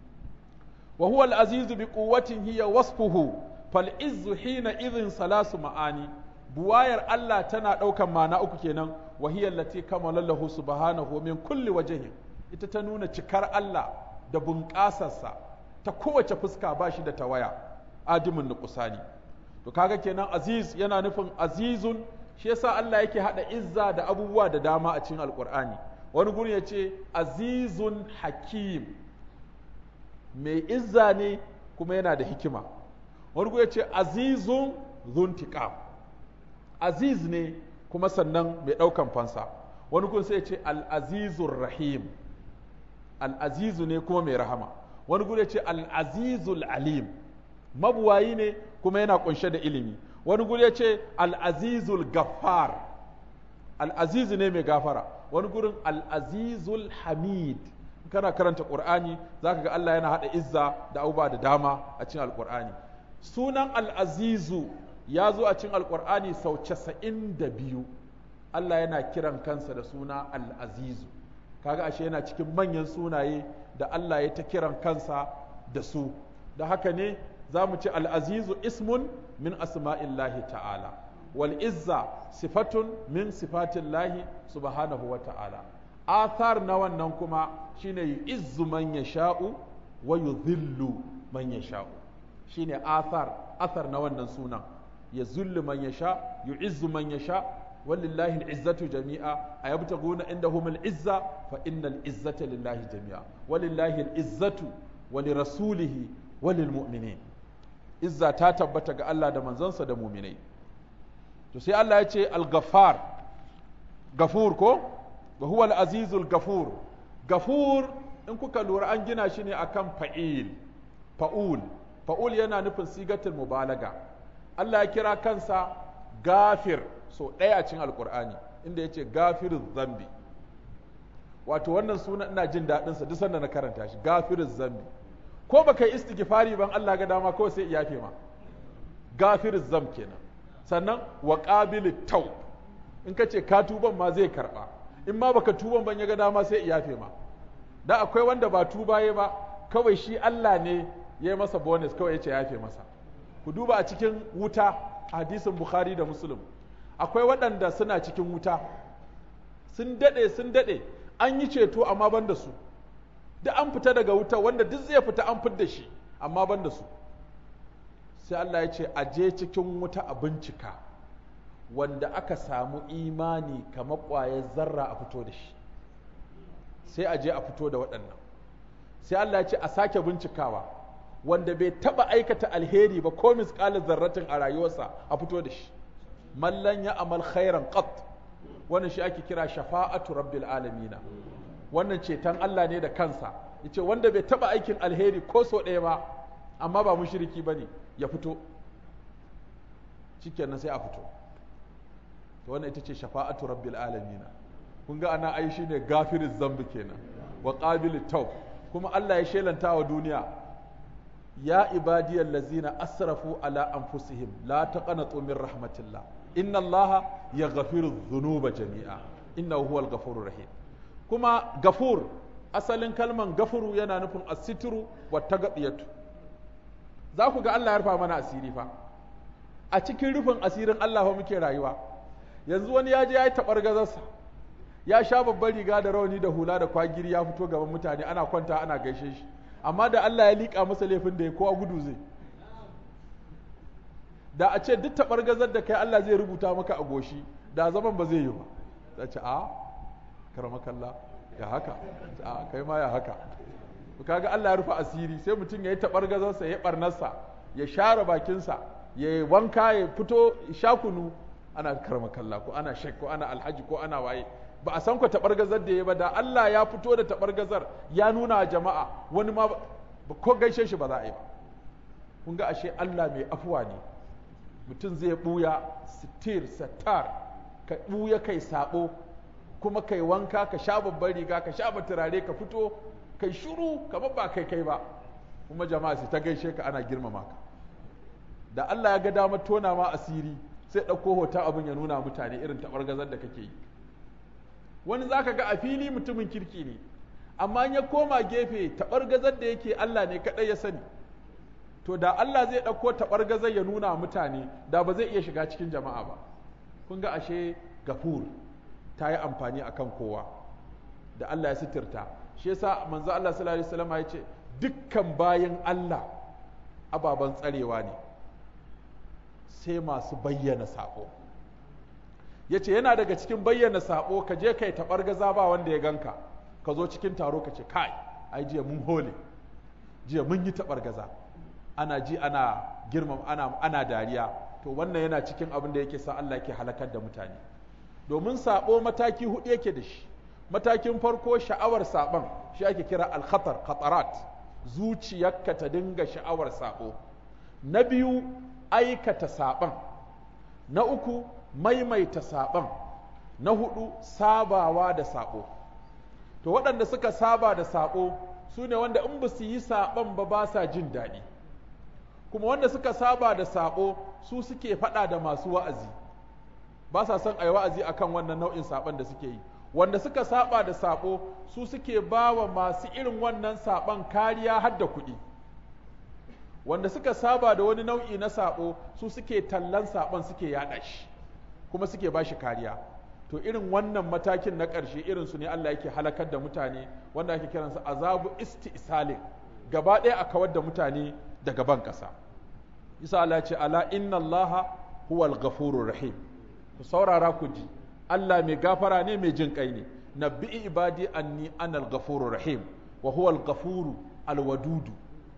wa huwa al-azizu bi quwwatin hiya wasfuhu fal izzu hina idhin salasu ma'ani buwayar Allah tana ɗaukan ma'ana uku kenan wa hiya allati kamala lahu subhanahu min kulli wajhin ita ta nuna cikar Allah da bunƙasarsa ta kowace fuska ba shi da tawaya adimin nuqsani to kaga kenan aziz yana nufin azizun shi yasa Allah yake hada izza da abubuwa da dama a cikin alqur'ani wani guri yace azizun hakim mai izza ne kuma yana da hikima wani guri yace azizun zuntiqam aziz ne kuma sannan mai daukan fansa wani guri sai yace al-azizur rahim al-azizu ne kuma mai rahama wani guri yace al-azizul alim mabuwayi ne kuma yana kunshe da ilimi wani guri ya ce al'azizul gaffar al'azizu ne mai gafara wani gurin al'azizul hamid kana karanta ƙur'ani za ka ga Allah yana haɗa izza da abubuwa da dama a cikin alƙur'ani sunan al'azizu ya zo a cikin alƙur'ani sau casa'in da biyu Allah yana kiran kansa da suna al'azizu kaga ashe yana cikin manyan sunaye da Allah ya ta kiran kansa da su da haka ne za mu ci al'azizu ismun min asma'illahi ta'ala wal izza sifatun min sifatillahi subhanahu wa ta'ala athar na wannan kuma shine yu'izzu man yasha'u wa yudhillu man yasha'u shine athar athar na wannan sunan ya zullu man yasha yu'izzu man yasha walillahi al'izzatu jami'a ayabtaguna indahum al'izza fa innal izzata lillahi jami'a walillahi al'izzatu wa lirasulihi wa lilmu'minin izza ta tabbata ga Allah da manzansa da muminai to sai Allah ya ce al-ghaffar gafur ko wa huwa al-azizul gafur gafur in kuka lura an gina shi ne akan fa'il fa'ul fa'ul yana nufin sigatul mubalaga Allah ya kira kansa gafir so ɗaya a cikin alkur'ani inda ya ce gafiruz zambi wato wannan suna ina jin daɗinsa duk sanda na karanta shi gafiruz zambi ko baka yi istighfari ban Allah ga dama kawai sai iyafe ma gafir zam kenan sannan wa qabilit taw in ka ce ka tuban ma zai karba in ma baka tuban ban ya ga dama sai iyafe ma da akwai wanda ba tubaye ba kawai shi Allah ne ya yi masa bonus kawai ya ce yafe masa ku duba a cikin wuta hadisin bukhari da muslim akwai waɗanda suna cikin wuta sun daɗe sun daɗe an yi ceto amma ban da su duk an fita daga wuta wanda duk zai fita an fidda shi amma ban da su sai Allah ya ce a je cikin wuta a bincika wanda aka samu imani kamar ƙwayar zarra a fito da shi sai a je a fito da waɗannan sai Allah ya ce a sake bincikawa wanda bai taɓa aikata alheri ba ko misƙalin zarratin a rayuwarsa a fito da shi mallan ya amal khairan qat wannan shi ake kira shafa'atu rabbil alamina wannan ceton Allah ne da kansa yace wanda bai taba aikin alheri ko so ɗaya ba amma ba mushriki bane ya fito shikenan sai a fito to wannan ita ce shafa'atu rabbil alamina kun ga ana ai shine gafiriz zambi kenan wa qabilit tawb kuma Allah ya shelanta wa duniya ya ibadiyal lazina asrafu ala anfusihim la taqanatu min rahmatillah inna allaha yaghfiru dhunuba jami'a innahu huwal ghafurur rahim kuma gafur asalin kalman gafuru yana nufin asitru wa tagadiyatu za ku ga Allah ya rufa mana asiri fa a cikin rufin asirin Allah fa muke rayuwa yanzu wani ya je ya yi tabar gazarsa ya sha babbar riga da rauni da hula da kwagiri ya fito gaban mutane ana kwanta ana gaishe shi amma da Allah ya liƙa masa laifin da ya kowa gudu zai da a ce duk tabar gazar da kai Allah zai rubuta maka a goshi da zaman ba zai yi ba za ce a karamakalla ya haka a kai ma ya haka kaga Allah ya rufe asiri sai mutum ya yi tabar gazarsa ya barnarsa ya share bakinsa ya wanka ya fito sha kunu ana karamakalla ko ana shek ko ana alhaji ko ana waye ba a san ku taɓargazar da ya ba da Allah ya fito da taɓargazar ya nuna a jama'a wani ma ko gaishe shi ba za a yi ba kun ga ashe Allah mai afuwa ne mutum zai ɓuya sitir satar ka ɓuya kai sabo kuma kai wanka ka sha babbar riga ka sha turare ka fito kai shuru kamar ba kai kai ba kuma jama'a su ta gaishe ka ana girmama ka da Allah ya ga damar tona ma asiri sai ɗauko hoton abin ya nuna mutane irin taɓargazar da kake yi wani za ka ga a fili mutumin kirki ne amma ya koma gefe taɓargazar da yake Allah ne kaɗai ya sani to da Allah zai ɗauko taɓargazar ya nuna mutane da ba zai iya shiga cikin jama'a ba kun ga ashe gafur ta yi amfani akan kowa da Allah ya sitirta shi yasa manzo Allah sallallahu alaihi wasallam ya ce dukkan bayan Allah ababen tsarewa ne sai masu bayyana sako ya ce yana daga cikin bayyana sabo ka je kai taɓar gaza ba wanda ya ganka ka zo cikin taro ka ce kai ai jiya mun hole jiya mun yi taɓar gaza ana ji ana girmam ana, ana dariya to wannan yana cikin abin da yake sa Allah yake halakar da mutane domin sabo mataki hudu yake da shi matakin farko sha'awar saban shi ake kira al-khatar khatarat zuciyarka ta dinga sha'awar sabo na biyu aikata saban na uku maimaita saɓon na hudu sabawa da saɓo to waɗanda suka saba da saɓo su ne wanda in ba su yi saɓon ba ba sa jin daɗi kuma wanda suka saba da saɓo su suke faɗa da masu wa'azi ba sa son a yi wa'azi akan wannan nau'in saɓon da suke yi wanda suka saba da saɓo su suke ba wa masu irin wannan saɓon kariya har da kuɗi wanda suka saba da wani nau'i na saɓo su suke tallan saɓon suke yaɗa shi kuma suke ba shi kariya to irin wannan matakin na ƙarshe irin su ne Allah yake halakar da mutane wanda ake kiransa azabu isti'salin gaba ɗaya a kawar da mutane daga ban ƙasa isa Allah ce ala inna Allah huwal ghafurur rahim ku saurara ku ji Allah mai gafara ne mai jin kai ne nabbi ibadi anni anal ghafurur rahim wa huwal ghafuru alwadudu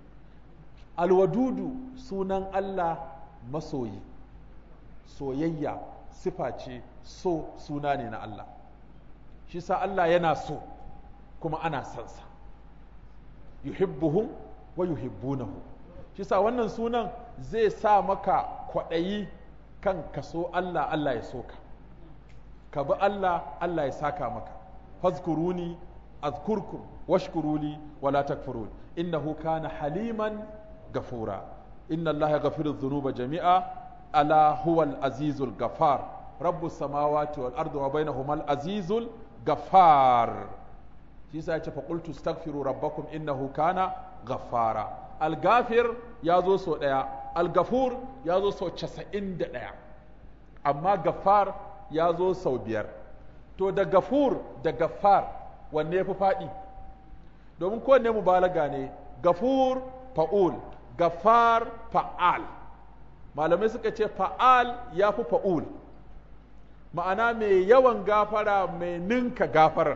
alwadudu sunan Allah masoyi soyayya sifa ce so suna ne na Allah shi sa Allah yana so kuma ana sansa yuhibbuhum wa yuhibbunahu shi sa wannan sunan zai sa maka kwaɗayi kan ka so Allah Allah ya so ka ka bi Allah Allah ya saka maka fazkuruni azkurkum washkuruli wala takfurun innahu kana haliman gafura inna Allah yaghfiru dhunuba jami'a ala huwal azizul gafar rabbus samawati wal ardi wa bainahuma al azizul gafar shi yasa yace fa qultu astaghfiru rabbakum innahu kana ghaffara al gafir ya zo so daya al gafur ya zo so 91 amma gafar ya zo sau biyar to da gafur da gafar wanne ya fi faɗi domin kowanne mubalaga ne gafur fa'ul gafar fa'al malamai suka ce fa'al ya fi fa'ul ma'ana mai yawan gafara mai ninka gafarar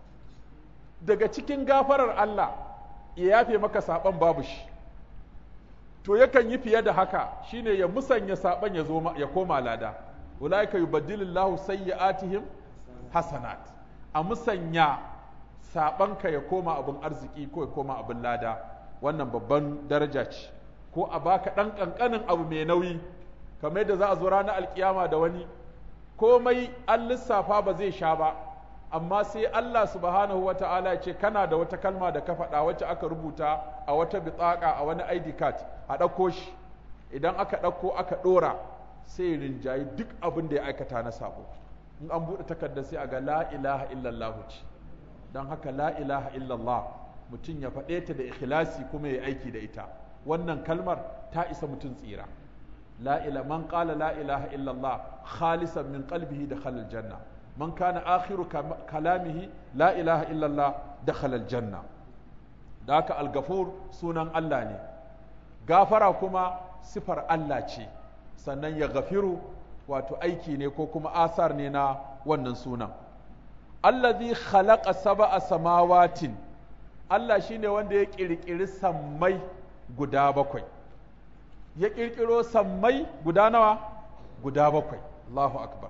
daga cikin gafarar Allah ya yafe maka saɓon babu shi to yakan yi fiye da haka shine ya musanya saɓon ya zo ya koma lada ulaika yubaddilillahu sayyi'atihim hasanat a musanya sabanka ya koma abin arziki ko ya koma abin lada wannan babban daraja ce ko a baka ɗan ƙanƙanin abu mai nauyi kamar yadda za a zo ranar alkiyama da wani komai an lissafa ba zai sha ba amma sai Allah subhanahu wa ta'ala ya ce kana da wata kalma da ka faɗa wacce aka rubuta a wata bitsaka a wani ID card a ɗauko shi idan aka ɗauko aka ɗora sai rinjayi duk abin da ya aikata na sabo in an buɗe takardar sai a ga la ilaha illallah ce don haka la ilaha illallah mutum ya faɗe ta da ikhlasi kuma ya aiki da ita wannan kalmar ta isa mutum tsira la ila man qala la ilaha illallah khalisan min qalbihi dakhala aljanna man kana akhiru kalamihi la ilaha illallah dakhala aljanna da haka al-ghafur sunan Allah ne gafara kuma sifar Allah ce sannan ya gafiru wato aiki ne ko kuma asar ne na wannan sunan allazi khalaqa sab'a samawatin Allah shine wanda ya kirkiri sammai guda bakwai ya kirkiro sammai guda nawa guda bakwai Allahu akbar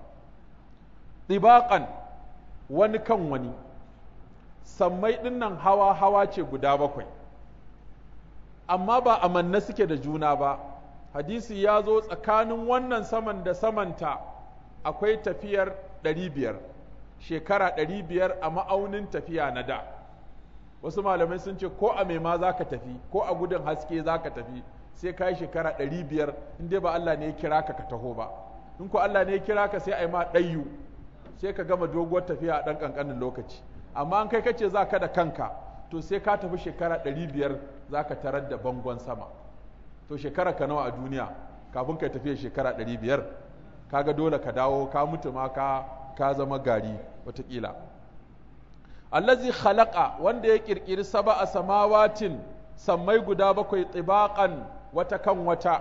tibaqan wani kan wani sammai dinnan hawa hawa ce guda bakwai amma ba amanna suke da juna ba hadisi ya zo tsakanin wannan saman da samanta akwai tafiyar ɗari biyar shekara ɗari biyar a ma'aunin tafiya na da wasu malamai sun ce ko a ma za ka tafi ko a gudun haske za ka tafi sai ka yi shekara ɗari biyar in dai ba Allah ne ya kira ka ka taho ba in ko Allah ne ya kira ka sai a yi ma ɗayyu sai ka gama doguwar tafiya a ɗan ƙanƙanin lokaci amma an kai kace za ka da kanka to sai ka tafi shekara ɗari biyar za ka tarar da bangon sama to shekara ka nawa a duniya kafin ka tafiya shekara ɗari biyar kaga dole ka dawo ka mutu ma ka ka zama gari watakila allazi khalaqa wanda ya kirkiri sab'a samawatin sammai guda bakwai tibaqan wata kan wata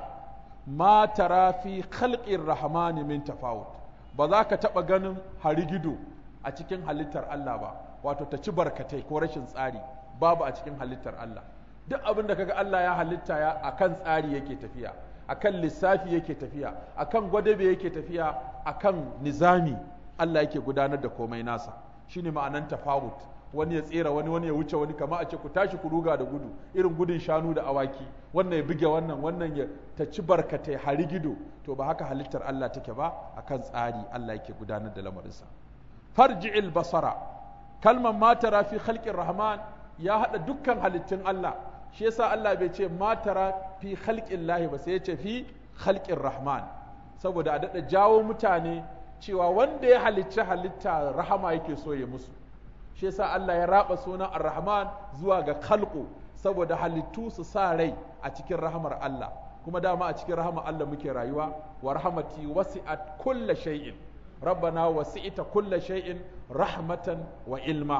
ma tara fi khalqir rahmani min tafawut ba za ka taɓa ganin harigido a cikin halittar Allah ba wato ta ci barkatai ko rashin tsari babu a cikin halittar Allah duk abin da kaga Allah ya halitta ya akan tsari yake tafiya akan lissafi yake tafiya akan gwadabe yake tafiya akan nizami Allah yake gudanar da komai nasa shine ma'anan tafawut wani ya tsera wani wani ya wuce wani kama a ce ku tashi ku ruga da gudu irin gudun shanu da awaki wannan ya buge wannan wannan ya ta ci barkatai hari gido to ba haka halittar Allah take ba akan tsari Allah yake gudanar da lamarinsa farji'il basara kalmar matara fi khalqir rahman ya hada dukkan halittun Allah shi yasa Allah bai ce matara fi khalqin lahi ba sai ya ce fi khalqir rahman saboda a dada jawo mutane cewa wanda ya halicci halitta rahama yake so ya musu shi yasa Allah ya raba sunan ar-rahman zuwa ga khalqu saboda halittu su sa rai a cikin rahamar Allah kuma dama a cikin rahamar Allah muke rayuwa wa rahmati wasi'at kulla shay'in ربنا وسعت كل شيء رحمة وعلما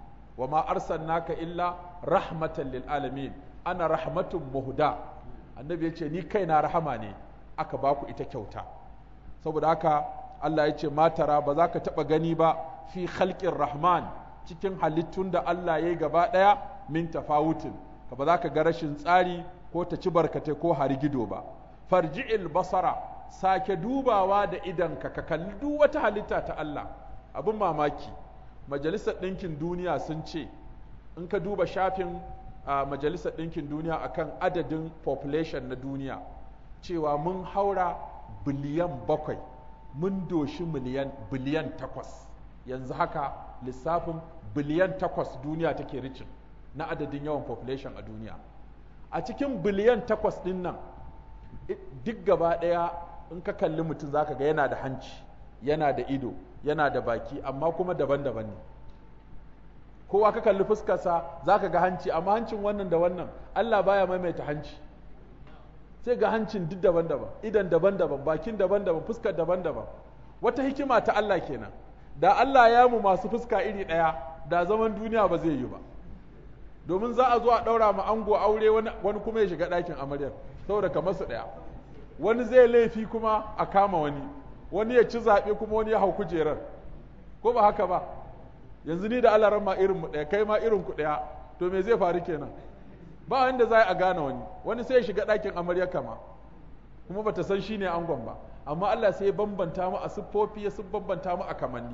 وما أرسلناك إلا رحمة للعالمين أنا رحمة مهدى النبي يقول ni kaina rahama ne aka baku ita kyauta saboda haka Allah ya ce matara ba za ka taɓa gani ba fi khalqin rahman cikin halittun da Allah ya yi gaba ɗaya min tafawutin ka ba za ka ga rashin tsari ko ta ci barkatai ko harigido ba farji'il basara sake dubawa da idanka ka kalli duk wata halitta ta Allah abin mamaki majalisar ɗinkin duniya sun ce in ka duba shafin a majalisar ɗinkin duniya akan adadin population na duniya cewa mun haura biliyan bakwai mun doshi miliyan biliyan takwas yanzu haka lissafin biliyan takwas duniya take ricin na adadin yawan population a duniya a cikin biliyan takwas ɗin nan duk gaba ɗaya in ka kalli mutum zaka ga yana da hanci yana da ido yana da baki amma kuma daban-daban ne kowa ka kalli fuskarsa zaka ga hanci amma hancin wannan da wannan Allah baya maimaita hanci sai ga hancin duk daban-daban idan daban-daban bakin daban-daban fuskar daban-daban wata hikima ta Allah kenan da Allah ya mu masu fuska iri ɗaya da zaman duniya ba zai yi ba domin za a zo a ɗaura ma ango aure wani kuma ya shiga ɗakin amaryar saboda kamar su ɗaya wani zai laifi kuma a kama wani wani ya ci zaɓe kuma wani ya hau kujerar ko ba haka ba yanzu ni da alaran ma irin mu ɗaya kai ma irin ku ɗaya to me zai faru kenan ba wanda za a gane wani wani sai ya shiga ɗakin amarya kama kuma bata san shi ne angon ba amma Allah sai ya bambanta mu a siffofi ya bambanta mu a kamanni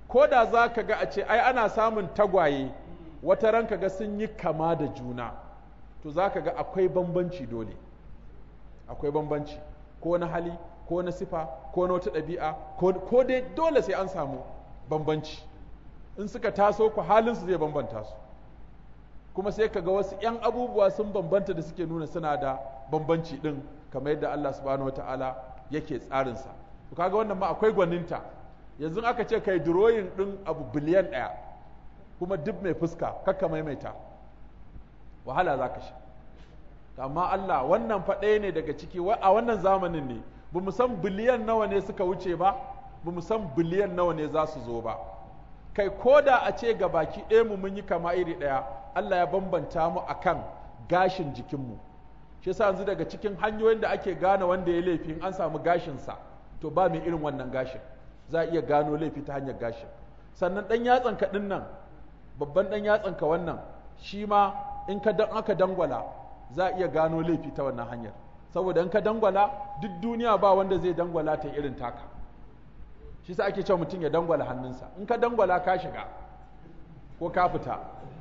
ko da za ka ga a ce ai ana samun tagwaye wata ran ka ga sun yi kama da juna to za ka ga akwai bambanci dole akwai bambanci ko na hali ko na sifa ko na wata ɗabi'a ko dai dole sai an samu bambanci in suka taso ku halinsu zai bambanta su kuma sai ka ga wasu 'yan abubuwa sun bambanta da suke nuna suna da bambanci ɗin kamar yadda Allah subhanahu wata'ala yake tsarinsa to kaga wannan ma akwai gwaninta yanzu aka ce kai drawing ɗin abu biliyan ɗaya kuma duk mai fuska kakka maimaita wahala za ka sha amma Allah wannan faɗaya ne daga ciki a wannan zamanin ne ba mu san biliyan nawa ne suka wuce ba ba mu san biliyan nawa ne za su zo ba kai ko da a ce ga baki ɗaya mu mun yi kama iri ɗaya Allah ya bambanta mu akan gashin jikinmu shi yasa yanzu daga cikin hanyoyin da ake gane wanda ya laifi an samu gashinsa to ba mai irin wannan gashin za a iya gano laifi ta hanyar gashin sannan ɗan yatsanka ɗin nan babban ɗan yatsanka wannan shi ma in ka dan aka dangwala za a iya gano laifi ta wannan hanyar saboda in ka dangwala duk duniya ba wanda zai dangwala ta irin taka shi sa ake cewa mutum ya dangwala hannunsa in ka dangwala ka shiga ko ka fita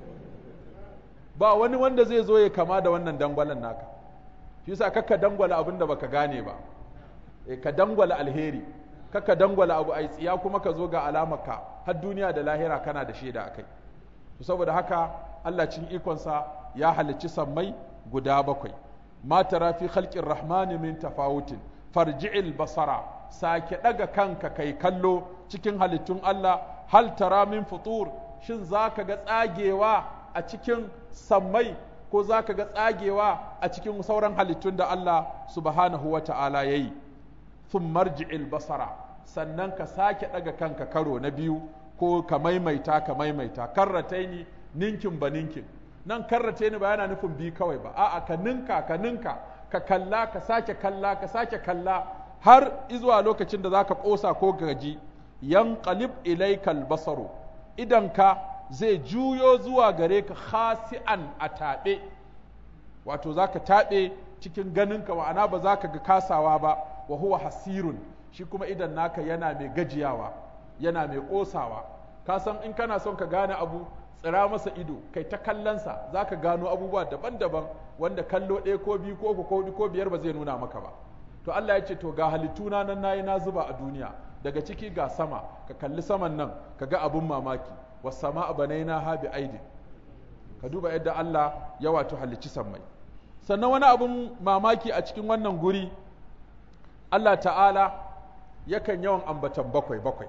ba wani wanda zai zo ya kama da wannan dangwalan naka shi sa kakka dangwala abin da baka gane ba e ka dangwala alheri kakka dangwala abu ai tsiya kuma ka zo ga alamarka har duniya da lahira kana da shaida akai to saboda haka Allah cin ikonsa ya halicci sammai guda bakwai ma tara fi khalqir rahmani min tafawutin farji'il basara sake daga kanka kai kallo cikin halittun Allah hal tara min futur shin zaka ga tsagewa a cikin sammai ko zaka ga tsagewa a cikin sauran halittun da Allah subhanahu wa ta'ala yayi thumma marji'il basara sannan ka sake daga kanka karo na biyu ko ka maimaita ka maimaita karrataini ninkin ba ninkin nan karrace ni ba yana nufin bi kawai ba a'a ka ninka ka ninka ka kalla ka sake kalla ka sake kalla har izuwa lokacin da zaka kosa ko gaji yanqalib ilaykal basaru idan ka zai juyo zuwa gare ka khasi'an a taɓe wato zaka taɓe cikin ganinka ma'ana ba za ka ga kasawa ba wa huwa hasirun shi kuma idan naka yana mai gajiyawa yana mai ƙosawa ka san in kana son ka gane abu tsira masa ido kai ta kallonsa za ka gano abubuwa daban-daban wanda kallo ɗaya ko biyu ko uku ko huɗu ko biyar ba zai nuna maka ba to Allah ya ce to ga halittuna nan nayi na zuba a duniya daga ciki ga sama ka kalli saman nan ka ga abun mamaki was sama'a banaina ha bi aidin ka duba yadda Allah ya wato halicci sammai sannan wani abun mamaki a cikin wannan guri Allah ta'ala yakan yawan ambatan bakwai bakwai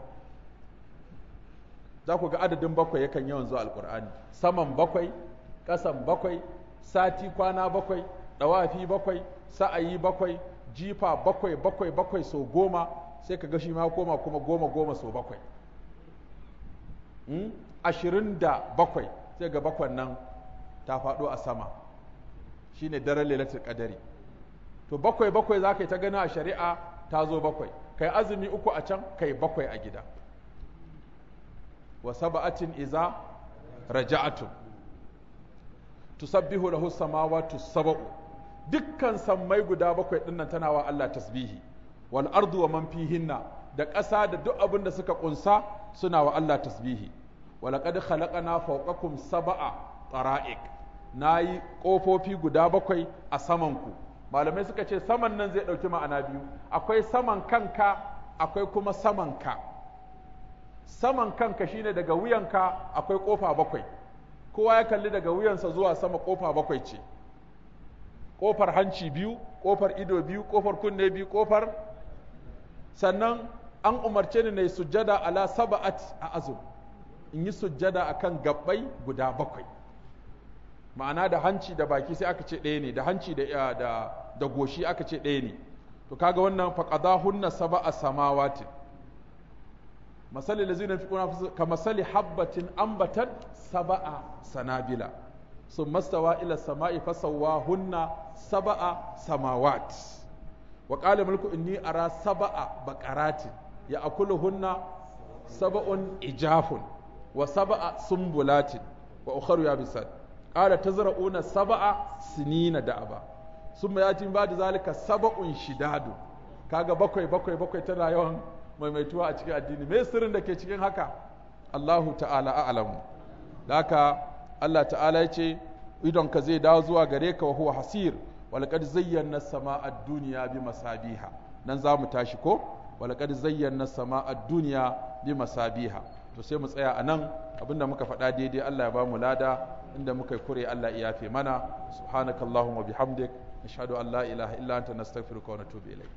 za ku ga adadin bakwai yakan yawan zuwa alkur'ani saman bakwai ƙasan bakwai sati kwana bakwai ɗawafi bakwai sa'ayi bakwai jifa bakwai bakwai bakwai so goma sai ka ga shi ma koma kuma goma goma so bakwai ashirin da bakwai sai ga bakwan nan ta faɗo a sama shine daren lailatul qadari to bakwai bakwai za ka yi ta gani a shari'a ta zo bakwai kai azumi uku a can kai bakwai a gida wa saba'atin iza raja'atun tusabbihu lahu samawati sab'u dukkan sammai guda bakwai dinnan tana wa Allah tasbihi wal ardu wa man fihinna da ƙasa da duk abin da suka kunsa suna wa Allah tasbihi wa laqad khalaqana fawqakum sab'a tara'iq nayi kofofi guda bakwai a saman ku malamai suka ce saman nan zai dauki ma'ana biyu akwai saman kanka akwai kuma saman ka saman kanka shine daga wuyanka akwai kofa bakwai kowa ya kalli daga wuyansa zuwa sama kofa bakwai ce kofar hanci biyu kofar ido biyu kofar kunne biyu kofar sannan an umarce ni na yi sujjada ala saba'at a azum in yi sujjada akan gabbai guda bakwai ma'ana da hanci da baki sai aka ce ɗaya ne da hanci da da da goshi aka ce ɗaya ne to kaga wannan faqadahunna sab'a samawatin masali lazina yunfiquna ka masali habbatin ambatat sab'a sanabila ثم استوى إلى السماء فسواهن سبع سماوات وقال ملك إني أرى سبع بقرات يأكلهن سبع إجاف وسبع سنبلات وأخر يابسات قال تزرعون سبع سنين دأبا ثم يأتي بعد ذلك سبع شداد kaga bakwai bakwai bakwai tana yawan maimaituwa a cikin addini me sirrin da ke cikin haka Allahu ta'ala a'lamu haka Allah ta'ala ya ce idon ka zai dawo zuwa gare ka wa huwa hasir walaqad zayyana as-sama'a ad-dunya bi masabiha nan za mu tashi ko walaqad zayyana as-sama'a ad-dunya bi masabiha to sai mu tsaya anan abinda muka faɗa daidai Allah ya ba mu lada inda muka yi kure Allah ya yafe mana subhanakallahumma bihamdik nashhadu an la ilaha illa anta nastaghfiruka wa natubu ilayk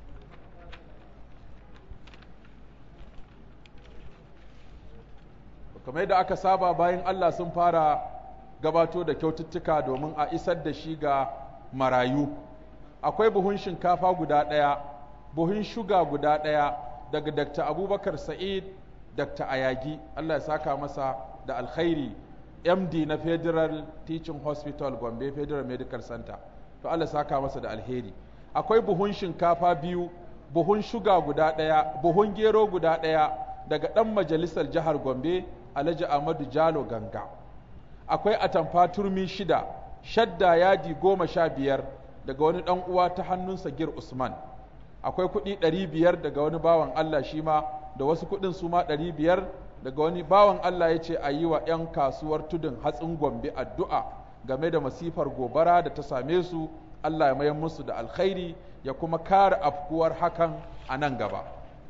kamar yadda aka saba bayan Allah sun fara gabato da kyaututtuka domin a isar da shi ga marayu akwai buhun shinkafa guda ɗaya buhun shuga guda ɗaya daga Dr. Abubakar Sa'id Dr. Ayagi Allah ya saka masa da alkhairi MD na Federal Teaching Hospital Gombe Federal Medical Center to Allah ya saka masa da alheri akwai buhun shinkafa biyu buhun shuga guda ɗaya buhun gero guda ɗaya daga ɗan majalisar jihar Gombe Alhaji Ahmadu Jalo Ganga akwai atamfa turmi shida shadda yadi goma sha biyar daga wani ɗan uwa ta hannun Sagir Usman akwai kuɗi ɗari biyar daga wani bawan Allah shi ma da wasu kuɗin su ma ɗari biyar daga wani bawan Allah ya ce a yi wa 'yan kasuwar tudun hatsin Gombe addu'a game da masifar gobara da ta same su Allah ya mayar musu da alkhairi ya kuma kare afkuwar hakan a nan gaba.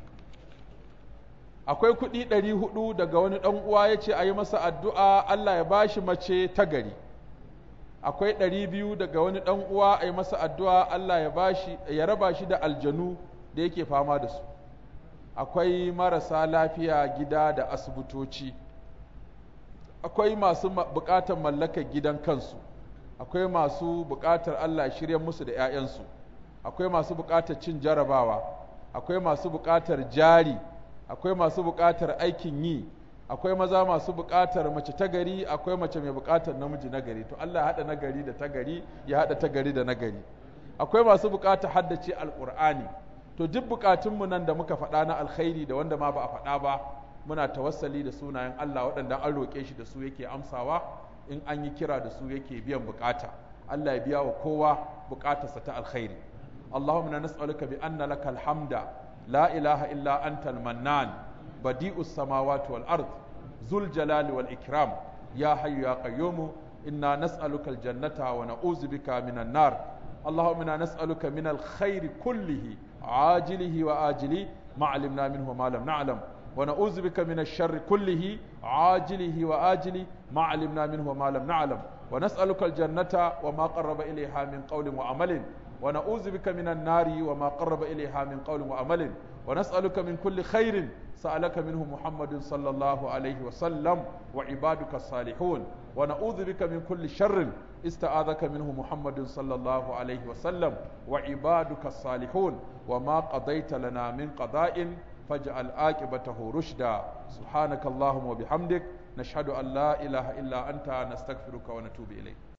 akwai kuɗi ɗari hudu daga wani ɗan uwa ya ce a yi masa addu'a Allah ya bashi mace ta gari akwai ɗari biyu daga wani ɗan uwa a yi masa addu'a Allah ya bashi ya raba shi da aljanu da yake fama da su akwai marasa lafiya gida da asibitoci akwai masu buƙatar mallakar gidan kansu akwai masu buƙatar Allah ya shirya musu da ‘ya'yansu akwai masu buƙatar cin jarabawa akwai masu buƙatar jari akwai masu buƙatar aikin yi akwai maza masu buƙatar mace ta gari akwai mace mai buƙatar namiji na gari to Allah ya haɗa nagari da ta gari ya haɗa ta gari da nagari akwai masu buƙatar haddace alƙur'ani to duk buƙatunmu nan da muka faɗa na alkhairi da wanda ma ba a faɗa ba muna tawassali da sunayen Allah waɗanda an roƙe shi da su yake amsawa in an yi kira da su yake biyan buƙata Allah ya biya wa kowa buƙatarsa ta alkhairi Allahumma nas'aluka bi anna lakal hamda لا إله إلا أنت المنان بديء السماوات والأرض ذو الجلال والإكرام يا حي يا قيوم إنا نسألك الجنة ونعوذ بك من النار اللهم إنا نسألك من الخير كله عاجله وآجله ما علمنا منه وما لم نعلم ونعوذ بك من الشر كله عاجله وآجله ما علمنا منه وما لم نعلم ونسألك الجنة وما قرب إليها من قول وعمل ونعوذ بك من النار وما قرب إليها من قول وعمل ونسألك من كل خير سألك منه محمد صلى الله عليه وسلم وعبادك الصالحون ونعوذ بك من كل شر استعاذك منه محمد صلى الله عليه وسلم وعبادك الصالحون وما قضيت لنا من قضاء فاجعل عاقبته رشدا سبحانك اللهم وبحمدك نشهد أن لا إله إلا أنت نستغفرك ونتوب إليك